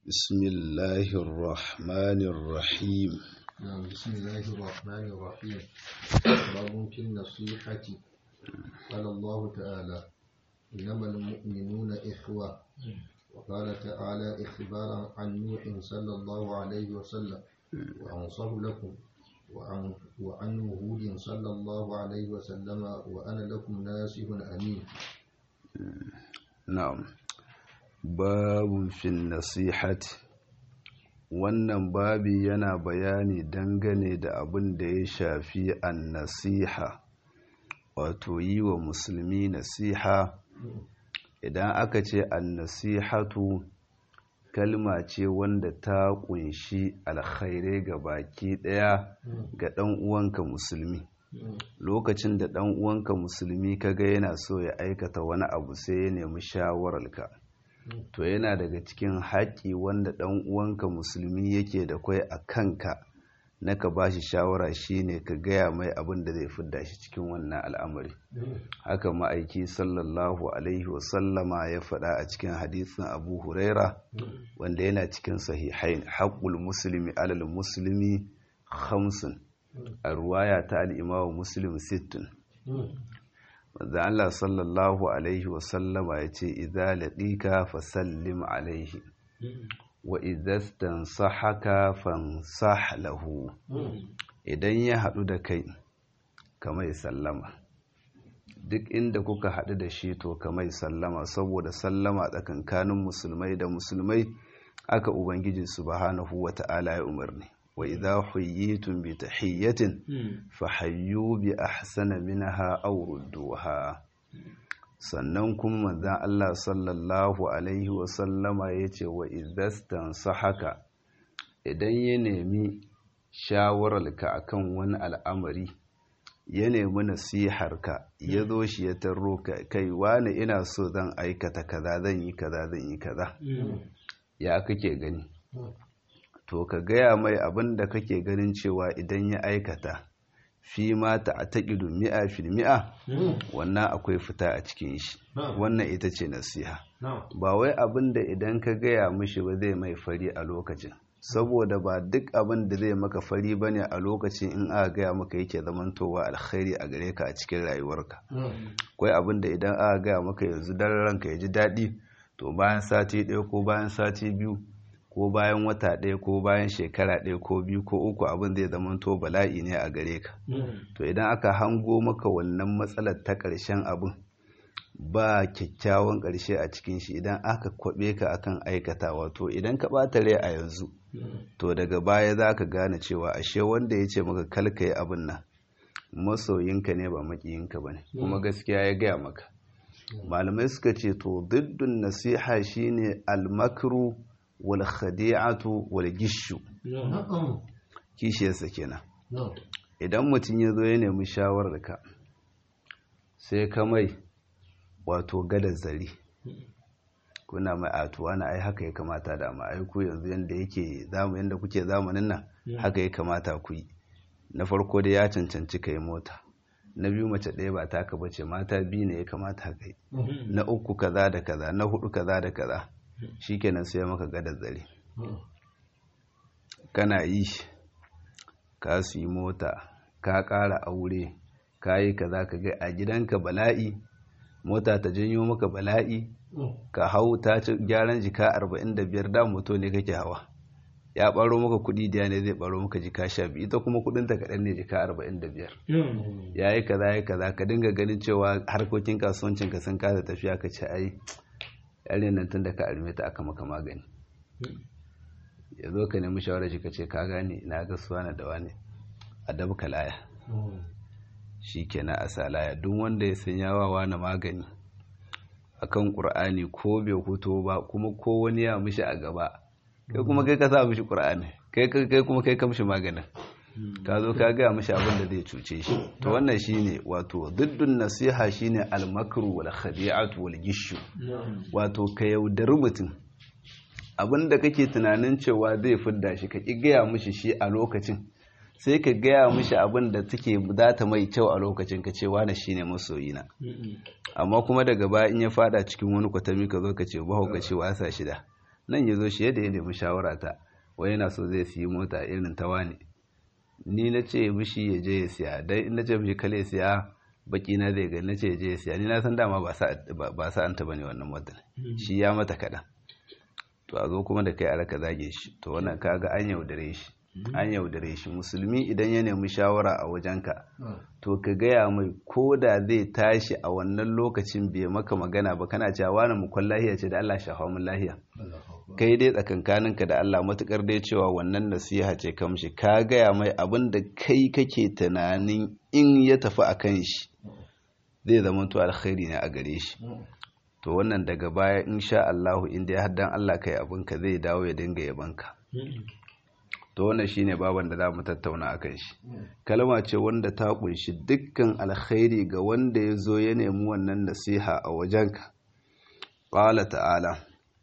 بسم الله الرحمن الرحيم نعم بسم الله الرحمن الرحيم باب في النصيحة قال الله تعالى إنما المؤمنون إخوة وقال تعالى إخبارا عن نوح صلى الله عليه وسلم وأنصر لكم وعن, وعن هود صلى الله عليه وسلم وأنا لكم ناصح أمين na'am babun fin nasihati wannan babi yana bayani dangane da abin da ya shafi an nasiha wato yi wa musulmi nasiha idan aka ce an nasihatu kalma ce wanda ta kunshi alkhairai ga baki daya ga dan uwanka musulmi lokacin da ɗan uwanka musulmi kaga yana so ya aikata wani abu sai ya nemi shawararka to yana daga cikin haƙƙi wanda ɗan uwanka musulmi yake da kwai a kanka na ka ba shi shawara shine ka gaya mai abin da zai fidda shi cikin wannan al'amari haka ma'aiki sallallahu alaihi wasallama ya faɗa a cikin hadisin abu huraira wanda yana cikin sahihain haƙƙul musulmi alal musulmi hamsin a ruwaya ta al'imawa muslim sittin wanda Allah sallallahu Alaihi wasallama ya ce idza laɗika fasallim alaihi wa idastan sahaka fansah lahu idan ya haɗu da kai kamai sallama duk inda kuka haɗu da shi to kamai sallama saboda sallama tsakankanin musulmai da musulmai aka ubangiji subhanahu wa ta'ala ya umarni وإذا حييتم بتحية فحيوا بأحسن منها أو ردوها sannan kuma manzan Allah sallallahu Alaihi wasallama ya ce wa idastan sahaka idan ya nemi shawararka akan wani al'amari ya nemi nasiharka ya zo shi ya tarro kai wani ina so zan aikata kaza zan yi kaza zan yi kaza ya kake gani to ka gaya mai abin da kake ganin cewa idan ya aikata fi ma ta a taƙidu mi'a fil mi'a wannan akwai fita a cikin shi wannan ita ce nasiha ba wai abin da idan ka gaya mishi ba zai mai fari a lokacin saboda ba duk abin da zai maka fari ba ne a lokacin in aka gaya maka yake zamantowa alkhairi a gare ka a cikin rayuwarka akwai abin da idan aka gaya maka yanzu dan ranka ya ji daɗi to bayan sati ɗaya ko bayan sati biyu ko bayan wata ɗaya ko bayan shekara ɗaya ko biyu ko uku abin zai zama to bala'i ne a gare ka to idan aka hango maka wannan matsalar ta ƙarshen abin ba kyakkyawan ƙarshe a cikin shi idan aka kwaɓe ka akan aikata wato idan ka ɓata rai a yanzu to daga baya za ka gane cewa ashe wanda ya ce maka kalka yi abin nan masoyinka ne ba maƙiyinka ba ne kuma gaskiya ya gaya maka malamai suka ce to diddun nasiha shine almakru wal khadi'atu wal gishu kishiyarsa kenan idan mutum ya zo ya nemi shawararka sai ka mai wato gadar zari kuna mai atuwa na ai haka ya kamata da ma ai ku yanzu yanda yake zamu yanda kuke zamanin nan haka ya kamata ku yi na farko da ya cancanci kai mota na biyu mace ɗaya ba taka bace mata biyu ne ya kamata kai na uku kaza da kaza na hudu kaza da kaza shikenan sai maka gada zare kana yi ka su yi mota ka ƙara aure ka yi ka za ka ga a gidanka bala'i mota ta janyo maka bala'i ka hau ta ci gyaran jika 45 da moto ne kake hawa ya baro maka kudi da ne zai baro maka jika sha biyu ita kuma kudinta kaɗan ne jika 45 ya yi kaza ya kaza ka dinga ganin cewa harkokin kasuwancinka sun kasa tafiya ka ce ai yare nan tun da ka arme ta aka maka magani ya zo ka nemi shawarar shi ka ce ka gane na ga suwana da wane a dabka laya shi kenan a salaya duk wanda ya san yawa wani magani akan ƙur'ani ko bai huto ba kuma ko wani ya mishi a gaba kai kuma kai ka sa mishi ƙur'ani kai kuma kai ka mishi maganin ka zo ka gaya mishi abin da zai cuce shi to wannan shine wato diddun nasiha shine almakru wal khadi'atu wal gishu wato ka yaudari mutum abin da kake tunanin cewa zai fidda shi ka ki gaya mishi shi a lokacin sai ka gaya mishi abin da take za ta mai kyau a lokacin ka cewa na shine masoyina amma kuma daga baya in ya fada cikin wani kwatami ka zo ka ce ba ka ce wasa shida nan ya zo shi yadda ya nemi shawara ta wai yana so zai siyi mota irin ta wani ni na ce mishi ya je ya siya dan in na ce mishi kale siya baki na zai gani na ce ya je ya siya ni na san dama ba sa an taba ne wannan motar shi ya mata kaɗan to a zo kuma da kai a raka zage shi to wannan kaga an yaudare shi an yaudare shi musulmi idan ya nemi shawara a wajenka to ka gaya mai ko da zai tashi a wannan lokacin bai maka magana ba kana cewa wani mukwan lahiya ce da Allah shafa mun lahiya kai dai tsakankaninka da Allah matukar dai cewa wannan nasiha ce kamshi ka gaya mai abin da kai kake tunanin in ya tafi a kan shi zai zama to alkhairi ne a gare shi to wannan daga baya insha Allah inda ya haddan Allah kai abinka zai dawo ya dinga yabanka to wannan shine baban da za mu tattauna akan shi kalma ce wanda ta kunshi dukkan alkhairi ga wanda ya zo ya nemi wannan nasiha a wajenka qala ta'ala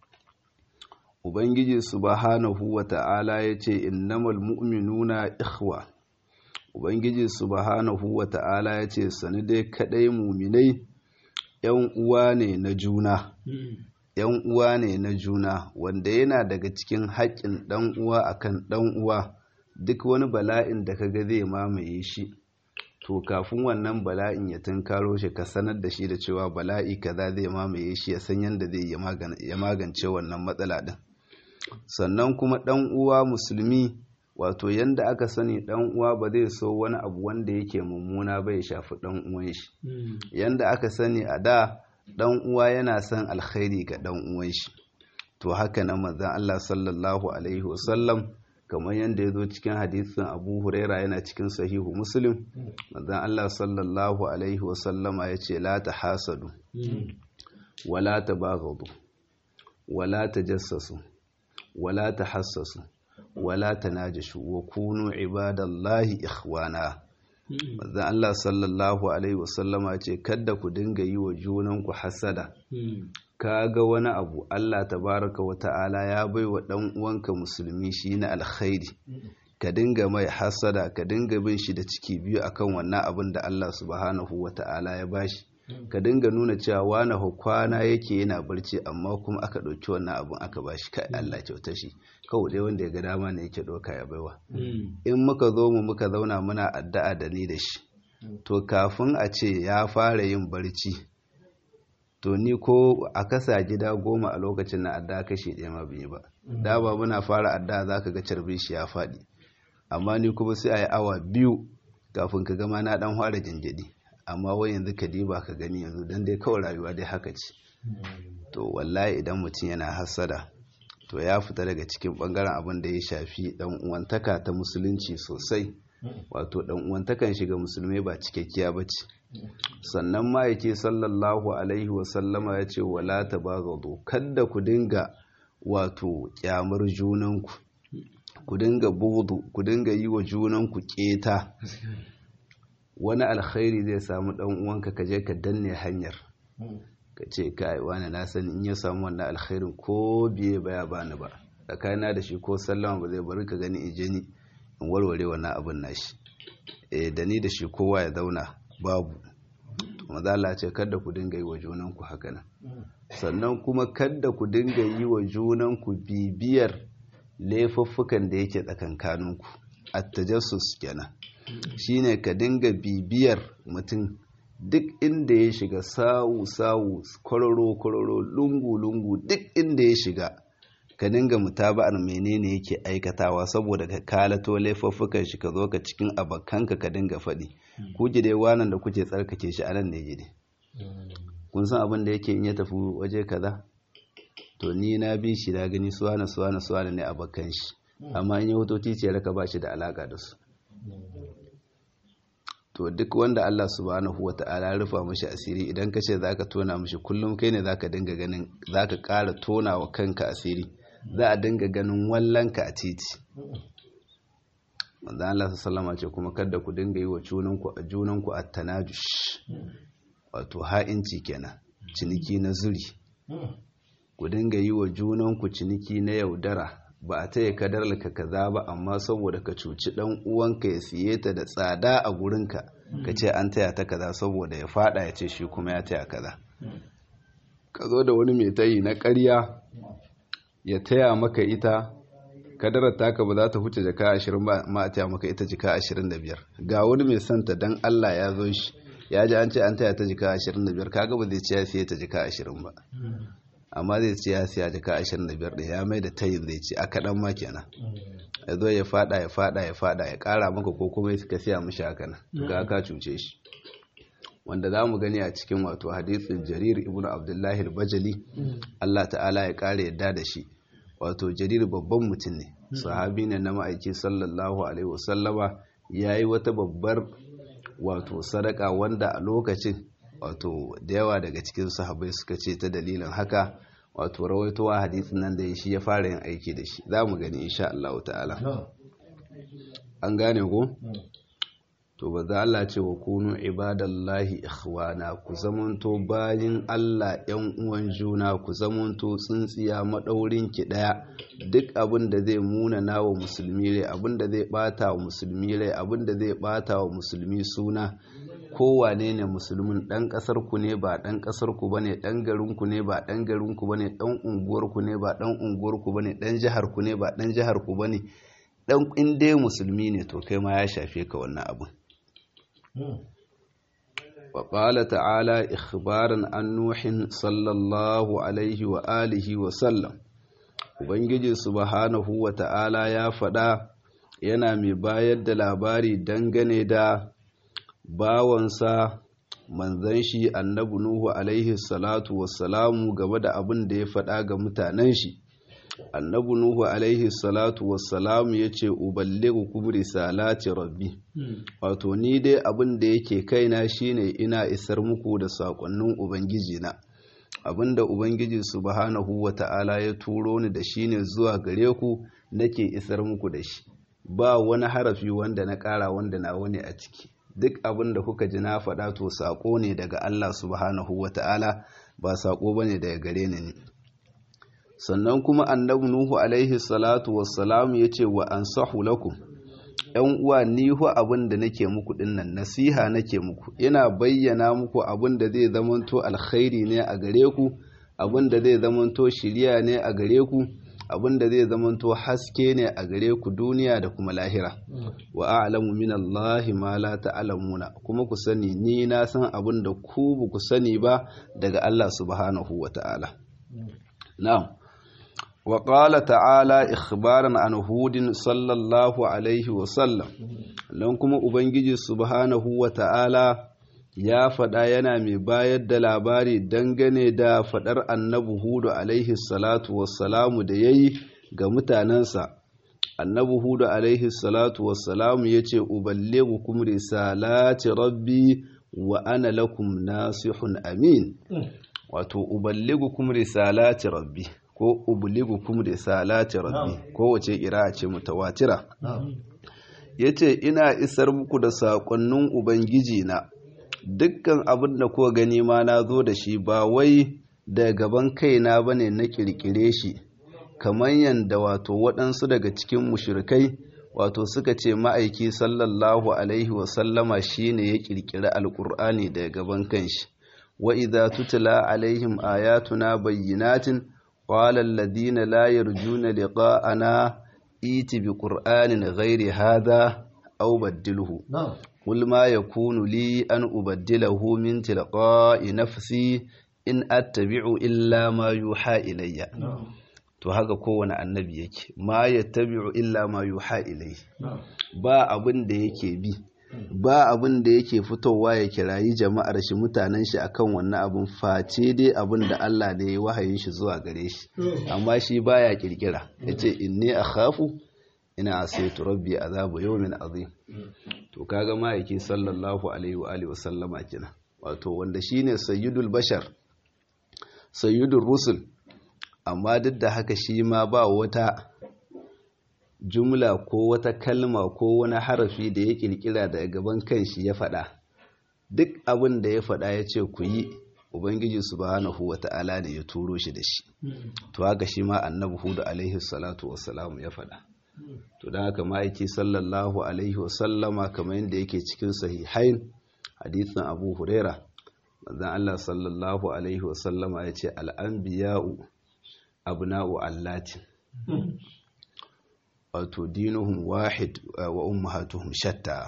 ubangiji subhanahu wa ta'ala yace innamal mu'minuna ikhwa ubangiji subhanahu wa ta'ala yace sani dai kadai muminai yan uwa ne na juna yan uwa ne na juna wanda yana daga cikin haƙƙin ɗan uwa akan ɗan uwa duk wani bala'in da kaga zai mamaye shi to kafin wannan bala'in ya tunkaro shi ka sanar da shi da cewa bala'i kaza zai mamaye shi ya san yadda zai ya magance wannan matsala din sannan kuma ɗan uwa musulmi wato yanda aka sani ɗan uwa ba zai so wani abu wanda yake mummuna bai shafi ɗan uwan shi yanda aka sani a da dan uwa yana son alkhairi ga dan uwan shi to haka nan manzon Allah sallallahu alaihi wasallam kamar yadda ya zo cikin hadisin Abu Huraira yana cikin sahihu Muslim manzon Allah sallallahu alaihi wasallama yace la tahasadu wala tabaghadu wala tajassasu wala tahassasu wala tanajashu wa kunu ibadallahi ikhwana manzon Allah sallallahu alaihi wasallama ce kada ku dinga yi wa junanku hasada ka ga wani abu Allah tabaraka wa ta'ala ya bai wa dan uwanka musulmi shi na alkhairi ka dinga mai hasada ka dinga bin shi da ciki biyu akan wannan abin da Allah subhanahu wa ta'ala ya bashi ka dinga nuna cewa wani kwana yake yana barci amma kuma aka ɗauki wannan abin aka bashi kai Allah kyauta shi kawai dai wanda ya ga dama ne yake ɗauka ya baiwa in muka zo mu muka zauna muna addu'a da ni da shi to kafin a ce ya fara yin barci to ni ko a kasa gida goma a lokacin na addu'a kashe ɗaya ma bai ba da ba muna fara addu'a zaka ga carbin shi ya faɗi amma ni kuma sai a yi awa biyu kafin ka gama na ɗan fara jinjiri amma wai yanzu ka diba ka gani yanzu don dai kawai rayuwa dai haka ce to wallahi idan mutum yana hasada to ya fita daga cikin bangaren abin da ya shafi dan uwantaka ta musulunci sosai wato dan uwantakan shiga musulmai ba cikakkiya ba ce sannan ma yake sallallahu alaihi wasallama ya ce wala tabaghadu kada ku dinga wato kyamar junanku ku dinga budu ku dinga yi wa junanku keta wani alkhairi zai samu dan uwanka ka je ka danne hanyar ka ce kai wani na sani in ya samu wannan alkhairin ko biye baya bani ba tsakanina da shi ko sallama ba zai bari ka gani in je ni in warware wannan abin nashi eh da ni da shi kowa ya zauna babu to maza Allah ce kada ku dinga yi wa junanku haka nan sannan kuma kada ku dinga yi wa junanku bibiyar laifuffukan da yake tsakankaninku at-tajassus kenan shine ka dinga bibiyar mutum duk inda ya shiga sawu-sawu kwararo-kwararo lungu-lungu duk inda ya shiga ka dinga mutaba'ar menene yake aikatawa saboda ka kalato laifuffukan shi ka zo ka cikin abakanka ka dinga faɗi ku dai wanan da kuke tsarkake shi anan ne gide kun san abin da yake in ya tafi waje kaza to ni na bi shi na gani suwana suwana suwana ne abakan shi amma in ya hoto titiyar ka ba shi da alaka da su to duk wanda Allah subhanahu wata'ala rufa mashi asiri idan ka ce zaka tona mashi kullum kai ne zaka dinga ganin zaka ƙara tona wa kanka asiri za a dinga ganin wallanka a titi manzo Allah sallama ce kuma kada ku dinga yi wa junanku a junanku at-tanajush wato ha'inci kenan ciniki na zuri ku dinga yi wa junanku ciniki na yaudara ba a taya kadar ka kaza ba amma saboda ka cuci dan uwanka ya siye ta da tsada a gurinka ka ce an taya ta kaza saboda ya fada ya ce shi kuma ya taya kaza ka zo da wani mai tayi na ƙarya ya taya maka ita kadarar taka ba za ta huce jaka ashirin ba ma a taya maka ita jika ashirin da biyar ga wani mai santa don Allah ya zo shi ya ji an ce an taya ta jika ashirin da biyar kaga ba zai ce ya siya ta jika ashirin ba amma zai ce ya siya jika ashirin da biyar da ya mai da tayin zai ce a kaɗan ma kenan ya zo ya fada ya fada ya fada ya ƙara maka ko kuma ka siya mishi haka nan ga ka cuce shi wanda za mu gani a cikin wato hadisin jarir ibn abdullahi al-bajali Allah ta'ala ya kare yadda da shi wato jarir babban mutum ne sahabi ne na ma'aiki sallallahu alaihi wasallama ya yi wata babbar wato sadaka wanda a lokacin wato da yawa daga cikin sahabai suka ce ta dalilin haka wato rawaitowa hadisin nan da shi ya fara yin aiki da shi za mu gani insha Allah ta'ala an gane ko to ba za Allah ce wa kunu ibadallahi ikhwana ku zamanto bayin Allah yan uwan juna ku zamanto tsintsiya madaurin ki daya duk abin da zai muna nawa musulmi rai abin da zai bata wa musulmi rai abin da zai bata wa musulmi suna kowane ne musulmin dan kasar ku ne ba dan kasar ku bane dan garin ku ne ba dan garin ku bane dan unguwar ku ne ba dan unguwar ku bane dan jihar ku ne ba dan jihar ku bane dan in dai musulmi ne to kai ma ya shafe ka wannan abin وقال تعالى إخبارا عن نوح صلى الله عليه وآله وسلم Ubangiji subhanahu wa ta'ala ya faɗa yana mai bayar da labari dangane da bawansa manzan shi annabi Nuhu alaihi salatu wassalamu game da abin da ya faɗa ga mutanen shi. annabi nuhu alaihi salatu wassalamu ya ce uballigu kum risalati rabbi wato ni dai abin da yake kaina shine ina isar muku da sakonnin ubangiji na abin da ubangiji subhanahu wata'ala ya turo ni da shine zuwa gare ku nake isar muku da shi ba wani harafi wanda na ƙara wanda na wani a ciki duk abin da kuka ji na faɗa to saƙo ne daga Allah subhanahu wata'ala ba saƙo bane daga gare ni sannan kuma annabi nuhu alaihi salatu wassalam ya ce wa ansahu lakum ‘yan uwa ni hu abin da nake muku dinnan nasiha nake muku ina bayyana muku abin da zai zamanto alkhairi ne a gare ku abin da zai zamanto shiriya ne a gare ku abin da zai zamanto haske ne a gare ku duniya da kuma lahira wa a'lamu min Allah ma la ta'lamuna kuma ku sani ni na san abin da ku ba ku sani ba daga Allah subhanahu wata'ala na'am وقال تعالى إخبارا عن هود صلى الله عليه وسلم لن كما أبنجي سبحانه وتعالى ya faɗa yana mai bayar da labari dangane da faɗar annabi hudu alaihi salatu wassalamu da ya yi ga mutanensa annabi hudu alaihi salatu wassalamu ya ce uballegu kum risalati rabbi wa ana lakum nasihun amin wato uballegu kum risalati rabbi ko ubligukum risalati rabbi ko wace kira ce mutawatira yace ina isar muku da sakonnin ubangiji na dukkan abin da kuka gani ma na zo da shi ba wai da gaban kaina bane na kirkire shi kamar yanda wato waɗansu daga cikin mushrikai wato suka ce ma'aiki sallallahu alaihi wasallama shine ya kirkiri alkur'ani daga gaban kanshi wa idza tutla alaihim ayatuna bayyinatin قال الذين لا يرجون لقاءنا ائت بقرآن غير هذا أو بدله قل ما يكون لي أن أبدله من تلقاء نفسي إن أتبع إلا ما يوحى إلي to haka kowane annabi yake ma ya tabi'u illa ma yuha ilai ba abin da yake bi ba abin da yake fitowa ya kirayi jama'ar shi mutanen shi akan wannan abin face dai abin da Allah ne ya wahayin shi zuwa gare shi amma shi baya kirkira yace inni akhafu ina asaitu rabbi azabu yawmin azim to kaga ma'aiki sallallahu alaihi wa alihi wasallama kina wato wanda shine sayyidul bashar sayyidul rusul amma duk da haka shi ma ba wata jumla ko wata kalma ko wani harafi da ya kirkira daga gaban kanshi ya faɗa duk abin da ya faɗa ya ce ku yi ubangiji subhanahu wata'ala ne ya turo shi da shi to haka shi ma annabi hudu alaihi salatu wassalamu ya faɗa to don haka ma'aiki sallallahu alaihi wasallama kamar yadda yake cikin sahihain hadisin abu huraira manzon Allah sallallahu alaihi wasallama ya ce al'anbiya'u abna'u allatin wato dinuhum wahid wa ummahatuhum shatta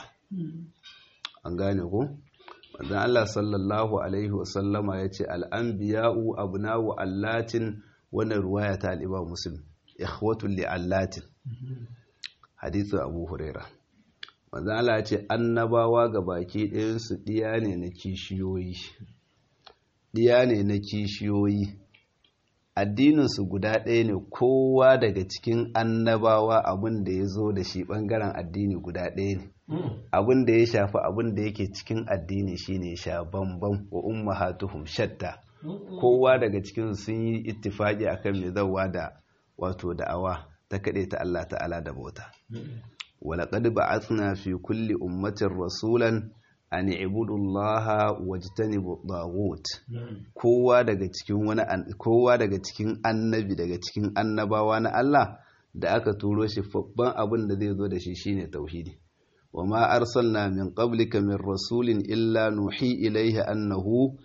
an gane ko manzon Allah sallallahu alaihi wasallama yace al-anbiya'u abna'u allatin wannan ruwaya ta al-Imam Muslim ikhwatul li allatin hadithu Abu Huraira manzon Allah yace annabawa baki ɗayan su diya ne na kishiyoyi diya ne na kishiyoyi addininsu guda ɗaya ne kowa daga cikin annabawa abin da ya zo da shi ɓangaren addini guda ɗaya ne abin da ya shafi abin da yake cikin addini shine sha bambam wa ummahatuhum shatta kowa daga cikin sun yi ittifaki akan mai zawa da wato da'awa ta kaɗe ta Allah ta'ala da bauta walaƙad ba'athna fi kulli ummatin rasulan an ibudullaha wajtanibu taghut kowa daga cikin wani kowa daga cikin annabi daga cikin annabawa na Allah da aka turo shi babban abin da zai zo da shi shine tauhidi wama arsalna min qablika min rasulin illa nuhi ilayhi annahu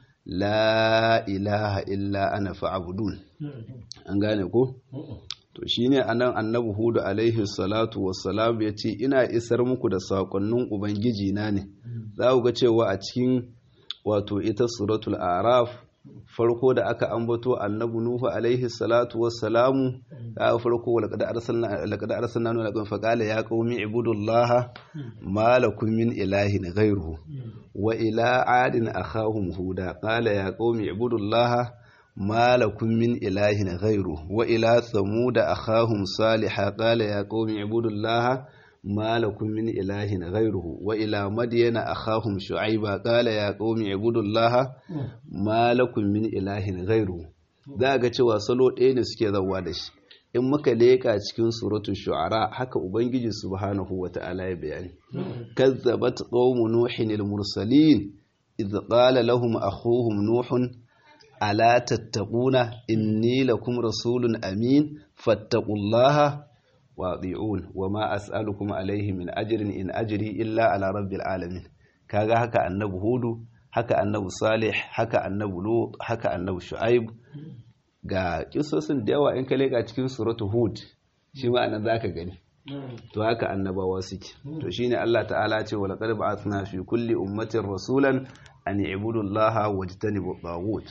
la ilaha illa ana fa'budun an gane ko to shine anan annabi hudu alaihi salatu wassalam ya ce ina isar muku da sakonnin ubangiji na ne za ku ga cewa a cikin wato ita suratul araf farko da aka ambato annabi nuhu alaihi salatu wassalamu ka farko laqad arsalna laqad arsalna nuhu lakum faqala ya qaumi ibudullaha ma lakum min ilahin ghayruhu wa ila adin akhahum huda qala ya qaumi ibudullaha ما لكم من إله غيره وإلى ثمود أخاهم صالحا قال يا قوم اعبدوا الله ما لكم من إله غيره وإلى مدين أخاهم شعيبا قال يا قوم اعبدوا الله ما لكم من إله غيره za ga cewa salo ɗaya ne suke zauwa da shi in muka leƙa cikin suratul shu'ara haka ubangiji subhanahu wata'ala ya bayani kazzabat qaumu nuhin al-mursalin idh qala lahum akhuhum nuhun ala tattaquna inni lakum rasulun amin fattaqullaha wa ati'un wama as'alukum alayhi min ajrin in ajri illa ala rabbil alamin kaga haka annabi hudu haka annabi salih haka annabi lut haka annabi shu'aib ga kisosin da yawa in ka leka cikin suratu hud shi ma anan zaka gani to haka annabawa suke to shine Allah ta'ala ce wa laqad ba'athna fi kulli ummatin rasulan an ibudu Allah wajtanibu taghut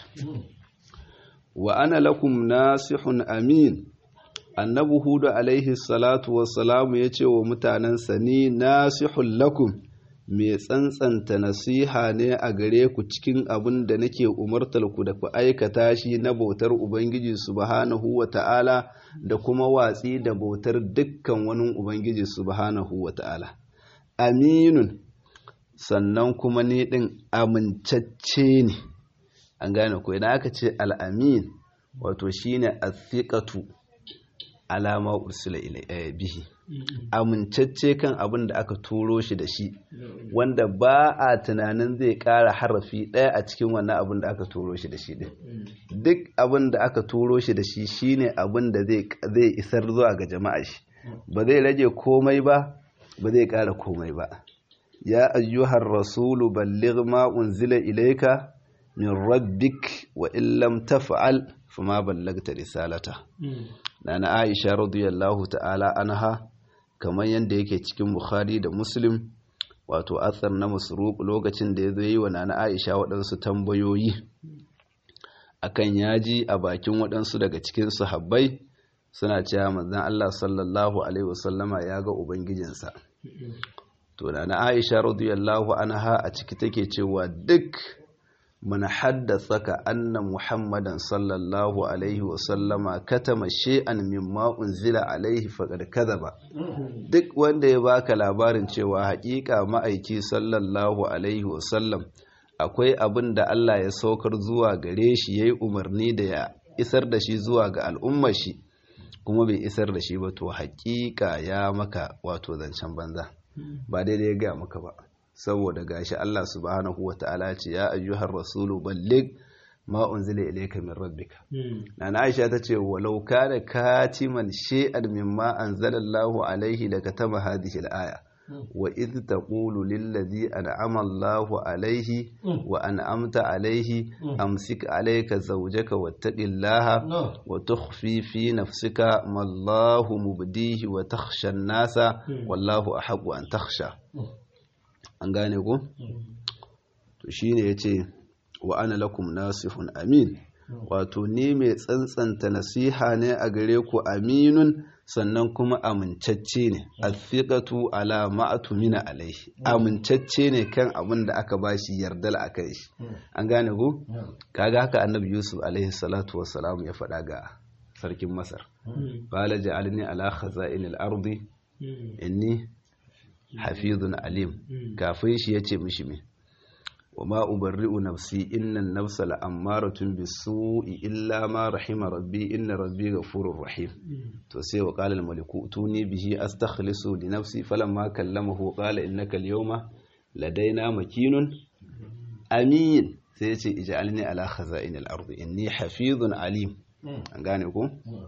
wa ana lakum nasihun amin annabi hudu alaihi salatu wassalamu yace wa mutanansa ni nasihun lakum mai tsantsanta nasiha ne a gare ku cikin abin da nake umartar ku da ku aikata shi na bautar ubangiji subhanahu wa ta'ala da kuma watsi da bautar dukkan wani ubangiji subhanahu wa ta'ala aminun sannan kuma ni ɗin amincacce ne an gane ko idan aka ce al'amin wato shine athiqatu alama ursula bihi amincacce kan abin da aka turo shi da shi wanda ba a tunanin zai ƙara harafi ɗaya a cikin wannan abin da aka turo shi da shi ɗin duk abin da aka turo shi da shi shine abin da zai isar zuwa ga jama'a shi ba zai rage komai ba ba zai ƙara komai ba ya ayyuhar rasulu balligh ma unzila ilayka min rabbik wa in lam taf'al fama ballagta risalata nana aisha radiyallahu ta'ala anha kamar yadda yake cikin bukhari da muslim wato athar na masruq lokacin da ya zo yi wa nana aisha waɗansu tambayoyi akan yaji a bakin waɗansu daga cikin sahabbai suna cewa manzon Allah sallallahu alaihi wasallama ya ga ubangijinsa to nana aisha radiyallahu anha a ciki take cewa duk من حدثك أن محمدا صلى الله عليه وسلم كتم شيئا مما أنزل عليه فقد كذب duk wanda ya baka labarin cewa haƙiƙa ma'aiki sallallahu alaihi wasallam akwai abin da Allah ya saukar zuwa gare shi yayi umarni da ya isar da shi zuwa ga al'ummar shi kuma bai isar da shi ba to haƙiƙa ya maka wato zancen banza ba daidai ya ga maka ba saboda gashi Allah subhanahu wa ta'ala ce ya ayyuhar rasulu ballig ma unzila ilayka min rabbika nana Aisha tace walau kana katiman shay'an mimma anzalallahu alaihi lakatama hadhihi al-aya wa idh taqulu lillazi an'ama Allahu alayhi wa an'amta alayhi amsik alayka zawjaka wattaqillaha wa tukhfi fi nafsika ma Allahu mubdihi wa takhsha an-nasa wallahu ahaqqu an takhsha an gane ko to shine yace wa ana lakum nasihun amin wato ni mai tsantsanta nasiha ne a gare ku aminun sannan kuma amincacce ne athiqatu ala ma'atu mina alaihi amincacce ne kan abin da aka bashi yardal akai shi an gane ku kaga haka annabi yusuf alaihi salatu wassalam ya faɗa ga sarkin masar qala ja'alni ala khaza'inil ardi inni hafizun alim kafin shi yace mishi me وما أبرئ نفسي إن النفس لأمارة بالسوء إلا ما رحم ربي إن ربي غفور رحيم توسي وقال الملك ائتوني به أستخلص لنفسي فلما كلمه قال إنك اليوم لدينا مكين أمين سيتي اجعلني على خزائن الأرض إني حفيظ عليم أنقانيكم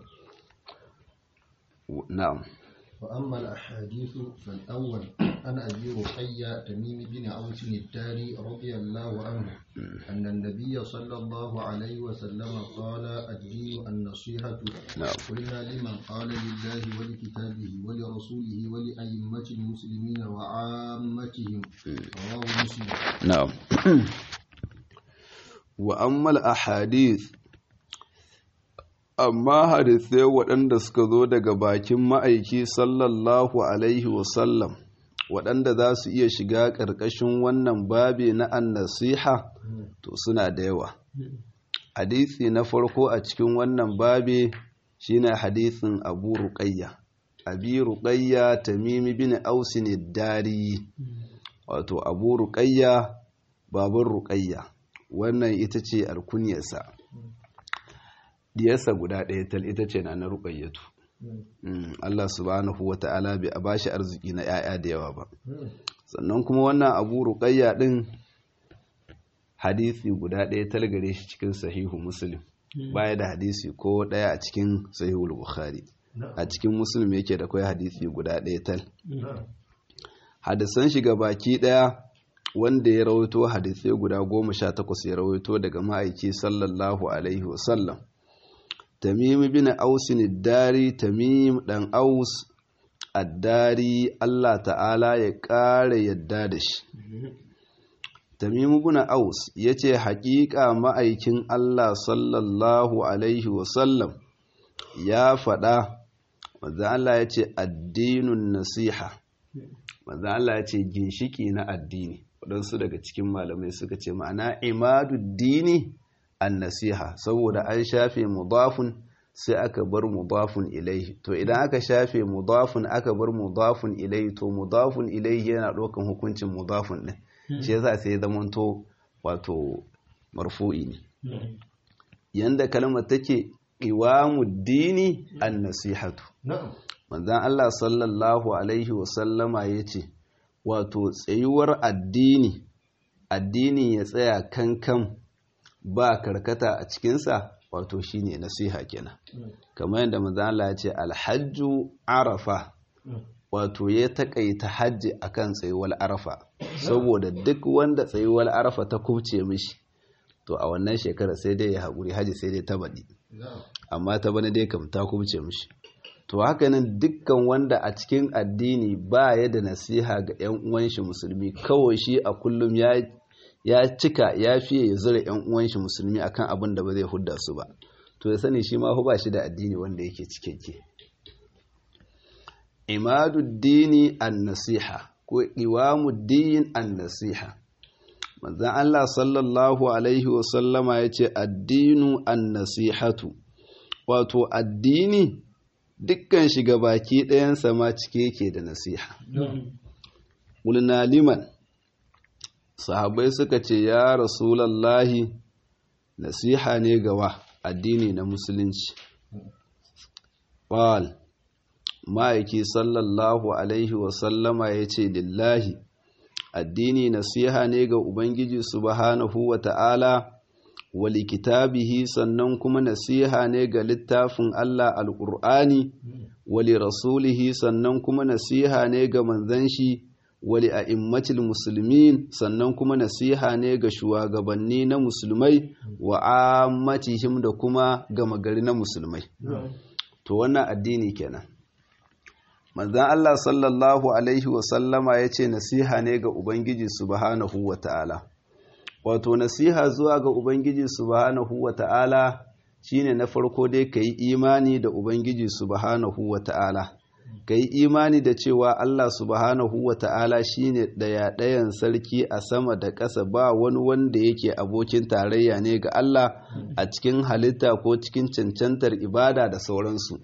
نعم وأما الأحاديث فالأول عن أبي رقية تميم بن عوس الداري رضي الله عنه أن النبي صلى الله عليه وسلم قال الدين النصيحة نعم. قلنا لمن قال لله ولكتابه ولرسوله ولأئمة المسلمين وعامتهم رواه مسلم نعم وأما الأحاديث amma hadisai waɗanda suka zo daga bakin ma'aiki sallallahu alaihi wasallam waɗanda za su iya shiga ƙarƙashin wannan babi na annasiha to suna da yawa hadisi na farko a cikin wannan babi shine hadisin abu ruqayya abi ruqayya tamimi bin ausin dari wato abu ruqayya baban ruqayya wannan ita ce alkunyarsa diyarsa guda ɗaya tal ita ce na na ruƙayyatu Allah subhanahu wa ta'ala bai a bashi arziki na ‘ya'ya da yawa ba sannan kuma wannan abu ruƙayya ɗin hadisi guda ɗaya tal gare shi cikin sahihu muslim baya da hadisi ko ɗaya a cikin sahihu bukhari a cikin muslim yake da kawai hadisi guda ɗaya tal hadisan shiga baki ɗaya wanda ya rawaito hadisai guda goma sha takwas ya rawaito daga ma'aiki sallallahu alaihi wasallam tamim bin ausin dari tamim dan aus addari Allah ta'ala ya ƙara yadda da shi tamim bin aus ya ce haƙiƙa ma'aikin Allah sallallahu alaihi wasallam ya faɗa wadda Allah ya ce addinun nasiha wadda Allah ya ce ginshiki na addini waɗansu daga cikin malamai suka ce ma'ana imaduddini an nasiha saboda an shafe mudafun sai aka bar mudafun ilaihi to idan aka shafe mudafun aka bar mudafun ilaihi to mudafun ilaihi yana ɗaukan hukuncin mudafun ɗin shi yasa sai zamanto wato marfu'i ne yanda kalmar take iwamuddini an nasihatu manzon Allah sallallahu alaihi wasallama yace wato tsayuwar addini addini ya tsaya kankan ba karkata a cikinsa wato shine nasiha kenan kamar yadda manzon Allah ya ce alhajju arafa wato ya takaita hajji akan tsayuwar arafa saboda duk wanda tsayuwar arafa ta kubce mishi to a wannan shekara sai dai ya haƙuri hajji sai dai ta baɗi amma ta bane dai kam ta kubce mishi to haka nan dukkan wanda a cikin addini ba ya da nasiha ga 'yan uwan shi musulmi kawai shi a kullum ya ya cika ya fiye ya zura 'yan uwan shi musulmi akan abin da ba zai hudda su ba to ya sani shi ma ba shi da addini wanda yake cikakke imaduddini an-nasiha ko iwamuddin an-nasiha manzon Allah sallallahu alaihi wa sallama yace addinu an-nasihatu wato addini dukkan shiga baki ɗayansa ma cike yake da nasiha ƙulna liman sahabai suka ce ya rasulallahi nasiha ne gawa addini na musulunci ƙwal ma'aiki sallallahu alaihi wasallama ya ce lillahi addini nasiha ne ga ubangiji subhanahu wa ta'ala wali kitabihi sannan kuma nasiha ne ga littafin Allah alƙur'ani wali rasulihi sannan kuma nasiha ne ga manzan shi wali a immatil musulmin sannan kuma nasiha ne ga shugabanni na musulmai wa ammatihim da kuma gama gari na musulmai to wannan addini kenan manzan Allah sallallahu alaihi wasallama ya ce nasiha ne ga ubangiji subhanahu wa ta'ala wato nasiha zuwa ga ubangiji subhanahu wa ta'ala shine na farko dai ka yi imani da ubangiji subhanahu wa ta'ala ka yi imani da cewa Allah subhanahu wa ta'ala shi ne ɗaya-ɗayan sarki a sama da ƙasa ba wani wanda yake abokin tarayya ne ga Allah a cikin halitta ko cikin cancantar ibada da sauransu.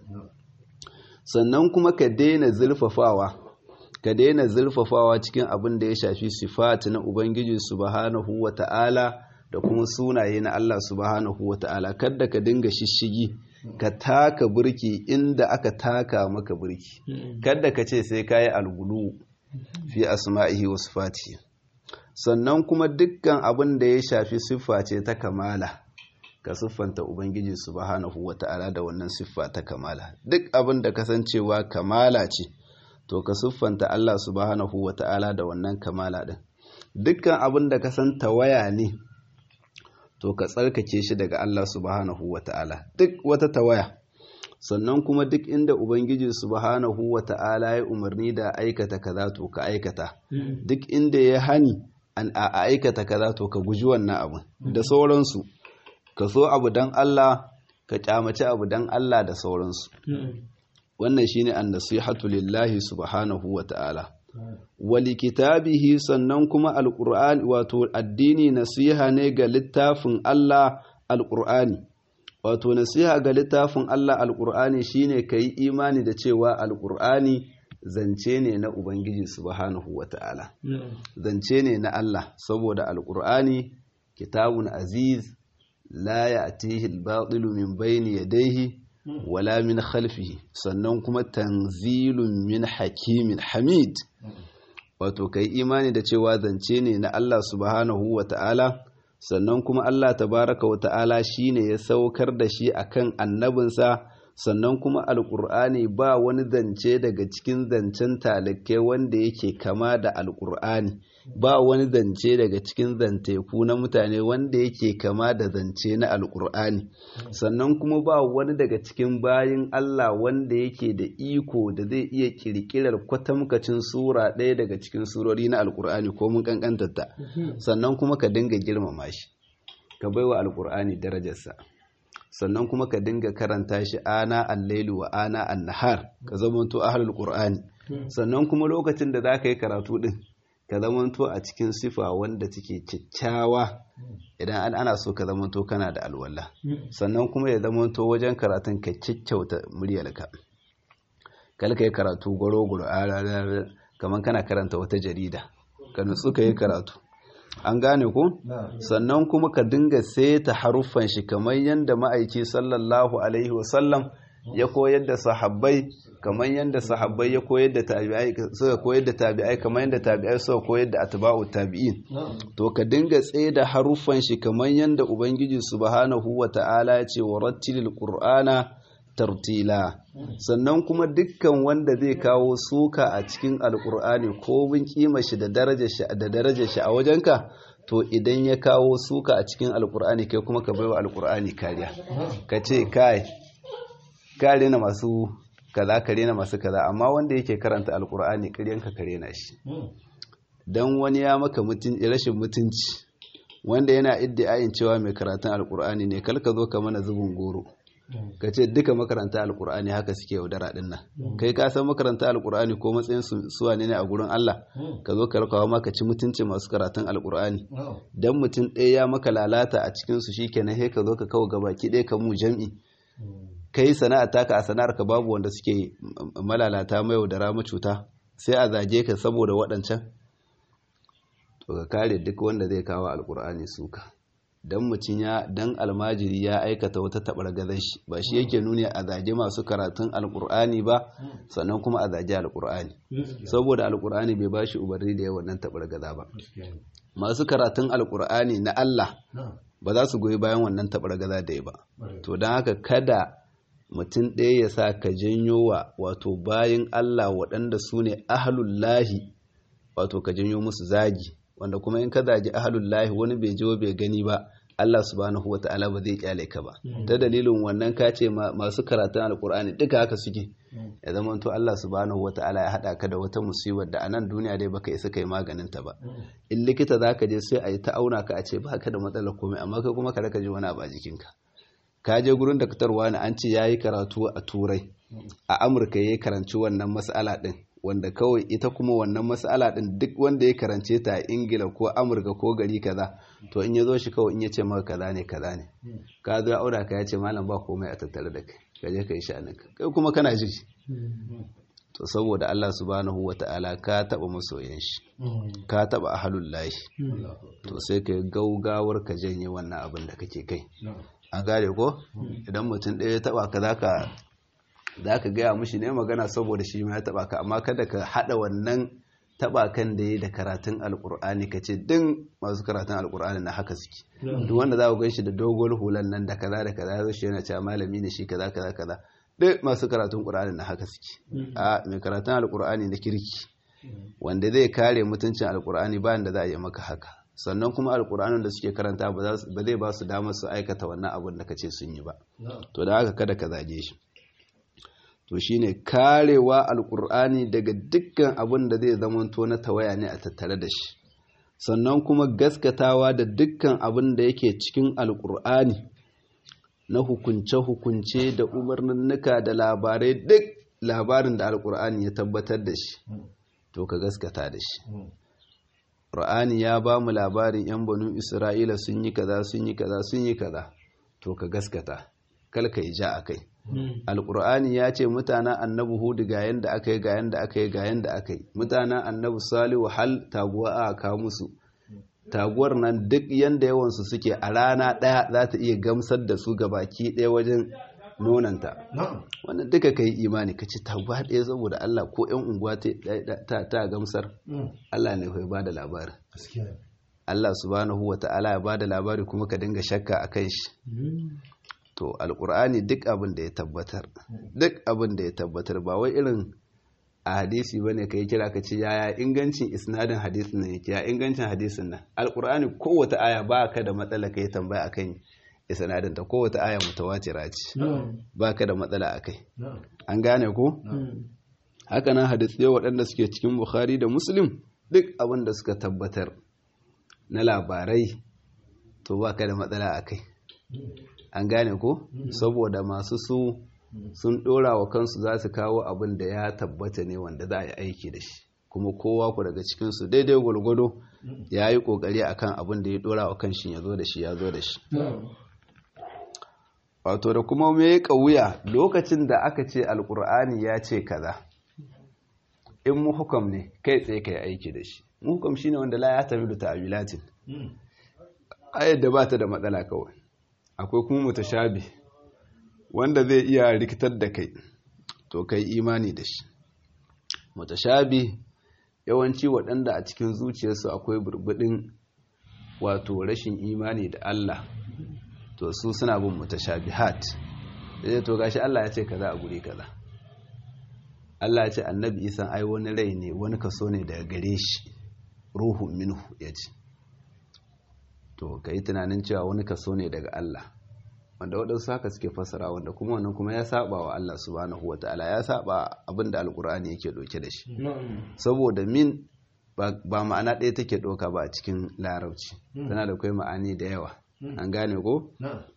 Sannan kuma ka daina zurfafawa, ka daina zurfafawa cikin abin da ya shafi sifati na Ubangiji subhanahu wa ta'ala da kuma sunaye na Allah subhanahu wa ta'ala, kadda ka dinga shishigi. ka taka burki inda aka taka maka burki kada ka ce sai kayi algulu fi asma'ihi wa sifati sannan kuma dukkan abin da ya shafi siffa ce ta kamala ka siffanta ubangiji subhanahu wata'ala da wannan siffa ta kamala duk abin da kasancewa kamala ce to ka siffanta Allah subhanahu wata'ala da wannan kamala din dukkan abin da ka san tawaya ne to ka tsarkake shi daga Allah subhanahu wa ta'ala duk wata tawaya sannan kuma duk inda Ubangiji subhanahu wa ta'ala ya umarni da aikata kaza to ka aikata duk inda ya hani an a aikata kaza to ka guji wannan abu da sauransu ka so abu dan Allah ka kyamaci abu dan Allah da sauransu wannan shine an-nasihatu lillahi subhanahu wa ta'ala wali kitabihi sannan kuma alƙur'ani wato addini nasiha ne ga littafin Allah alƙur'ani wato nasiha ga littafin Allah alƙur'ani shine ka yi imani da cewa alƙur'ani zance ne na Ubangiji subhanahu wa ta'ala zance ne na Allah saboda alƙur'ani kitabun aziz la ya'tihi al-batilu min bayni yadayhi wala min khalfihi sannan kuma tanzilun min hakimin hamid wato kai imani da cewa zance ne na Allah subhanahu wa ta'ala sannan kuma Allah tabaraka wa ta'ala shine ya saukar da shi akan annabinsa sannan kuma alkur'ani ba wani zance daga cikin zancen talikai wanda yake kama da alkur'ani ba wani zance daga cikin zanteku na mutane wanda yake kama da zance na alkur'ani sannan kuma ba wani daga cikin bayin Allah wanda yake da iko da zai iya kirkirar kwatamkacin sura ɗaya daga cikin surori na alkur'ani ko mun kankantarta sannan kuma ka dinga girmama shi ka baiwa alkur'ani darajarsa sannan kuma ka dinga karanta shi ana al-lailu wa ana an-nahar ka zamanto ahlul qur'ani sannan kuma lokacin da zaka yi karatu din ka zamanto a cikin sifa wanda take kyakkyawa idan ana so ka zamanto kana da alwala sannan kuma ya zamanto wajen karatun ka kyakkyauta muryarka kal ka yi karatu goro-goro kamar kana karanta wata jarida ka nutsu ka yi karatu an gane ko sannan kuma ka dinga seta haruffan shi kamar yadda ma'aiki sallallahu alaihi wasallam ya koyar da sahabbai kamar yadda sahabbai ya koyar da tabi'ai suka koyar da tabi'ai kamar yadda tabi'ai suka koyar da atba'u tabi'in to ka dinga tsaye da haruffan shi kamar yadda ubangiji subhanahu wata'ala ya ce wa rattilil qur'ana tartila sannan kuma dukkan wanda zai kawo suka a cikin alkur'ani ko bin kima shi da darajar shi da darajar shi a wajenka to idan ya kawo suka a cikin alkur'ani kai kuma ka baiwa alkur'ani kariya ka ce kai kare na masu kaza kare na masu kaza amma wanda yake karanta alkur'ani karyanka kare na shi dan wani ya maka rashin mutunci wanda yana iddiayin cewa mai karatun alkur'ani ne kalka zo ka mana zubin goro ka ce duka makaranta alkur'ani haka suke yaudara din nan kai ka san makaranta alkur'ani ko matsayin suwa ne a gurin Allah ka zo ka rakawa maka ci mutunci masu karatun alkur'ani dan mutum ɗaya ya maka lalata a cikin su shikenan sai ka zo ka kawo gabaki ɗaya ka mu jam'i kai sana'a taka a sana'ar ka babu wanda suke malalata mai yaudara cuta sai a zage ka saboda waɗancan to ka kare duk wanda zai kawo alkur'ani suka dan mutum ya dan almajiri ya aikata wata tabar gazan shi ba shi yake nuni a zage masu karatun alkur'ani ba sannan kuma a zage alkur'ani saboda alkur'ani bai ba shi umarni da yawan nan tabar gaza ba masu karatun alkur'ani na Allah ba za su goyi bayan wannan tabar gaza da ya ba to don haka kada mutum ɗaya ya sa ka janyo wa wato bayan Allah waɗanda su ne ahlullahi wato ka janyo musu zagi wanda kuma in ka zagi ahalullahi wani bai je bai gani ba Allah subhanahu wata'ala ba zai kyale ka ba ta dalilin wannan ka ce masu karatun alkur'ani duka haka suke ya zama to Allah subhanahu wata'ala ya hada ka da wata musibar da a nan duniya dai baka isa kai maganin ta ba in likita zaka je sai a yi ta auna ka a ce baka da matsalar komai amma kai kuma ka raka ji wani abu a jikinka ka je gurin daktarwa ne an ce yayi karatu a turai a amurka yayi karanci wannan mas'ala din wanda kawai ita kuma wannan mas'ala din duk wanda ya karance ta a ingila ko amurka ko gari kaza to in ya zo shi kawai in ya ce maka kaza ne kaza ne ka zo ya aura ka ya ce malam ba komai a tattare da kai ka je ka yi sha'aninka kai kuma kana ji to saboda Allah subhanahu wata'ala ka taba masoyan shi ka taba ahlul lahi to sai ka gaugawar ka janye wannan abin da kake kai an gane ko idan mutum ɗaya ya taba ka zaka za ka gaya mushi ne magana saboda shi ma ya taba ka amma kada ka hada wannan taba kan da ya da karatun alkur'ani ka ce din masu karatun alkur'ani na haka suke duk wanda za ku gan shi da dogon hulan nan da kaza da kaza ya shi yana cewa malami ne shi kaza kaza kaza duk masu karatun qur'ani na haka suke a mai karatun alkur'ani na kirki wanda zai kare mutuncin alkur'ani bayan da za a yi maka haka sannan kuma alkur'anin da suke karanta ba zai ba su damar su aikata wannan abin da ka ce sun yi ba to da haka kada ka zage shi to shine karewa alkur'ani daga dukkan abin da zai zamanto na tawaya ne a tattare da shi sannan kuma gaskatawa da dukkan abin da yake cikin alkur'ani na hukunce-hukunce da umarninnika da labarai duk labarin da alkur'ani ya tabbatar da shi to ka gaskata da shi Qur'ani ya ba mu labarin 'yan banu Isra'ila sun yi kaza sun yi kaza sun yi kaza to ka gaskata kalka yi ja a kai alƙur'ani ya ce mutanen annabi hudu ga yanda aka yi ga yanda aka yi ga yanda aka yi mutanen annabi salihu hal taguwa a kawo musu taguwar nan duk yanda yawansu suke a rana ɗaya za ta iya gamsar da su baki ɗaya wajen nonanta wannan duka ka yi imani ka ci taguwa ɗaya saboda Allah ko ‘yan unguwa ta gamsar Allah ne kai ba da labarin Allah subhanahu wa ta'ala ya ba da labari kuma ka dinga shakka a kan shi to alkur'ani duk abin da ya tabbatar duk abin da ya tabbatar ba wai irin a hadisi bane kai kira ka ce yaya ingancin isnadin hadisin nan yake ya ingancin hadisin nan alkur'ani kowace aya ba ka da matsala kai tambaya akan isnadin ta kowace aya mutawatira ce ba ka da matsala akai an gane ko haka nan hadisi waɗanda suke cikin bukhari da muslim duk abin da suka tabbatar na labarai to ba ka da matsala akai an gane ko saboda masu su sun dora wa kansu za su kawo abin da ya tabbata ne wanda za a yi aiki da shi kuma kowa ku daga cikinsu daidai gwalgwado ya yi kokari akan abin da ya dora wa kanshi ya zo da shi ya zo da shi wato da kuma mai wuya lokacin da aka ce alkur'ani ya ce kaza in muhukam ne kai tsaye ka yi aiki da shi muhukam shine wanda la ya tafi da ta'awilatin ayar da ba ta da matsala kawai akwai kuma mutashabi wanda zai iya rikitar da kai to kai imani da shi mutashabi yawanci waɗanda a cikin zuciyarsu akwai burbudin wato rashin imani da Allah to su suna bin mutashabihat sai to gashi Allah ya ce kaza a guri kaza Allah ya ce annabi Isa ai wani rai ne wani kaso ne daga gare shi ruhu minhu ya ce to ka yi tunanin cewa wani kaso ne daga Allah wanda waɗansu haka suke fassara wanda kuma wannan kuma ya saba wa Allah subhanahu wa ta'ala ya saba abin da alkur'ani yake ɗauke da shi saboda min ba ma'ana ɗaya take ɗauka ba a cikin larabci tana da kai ma'ani da yawa an gane ko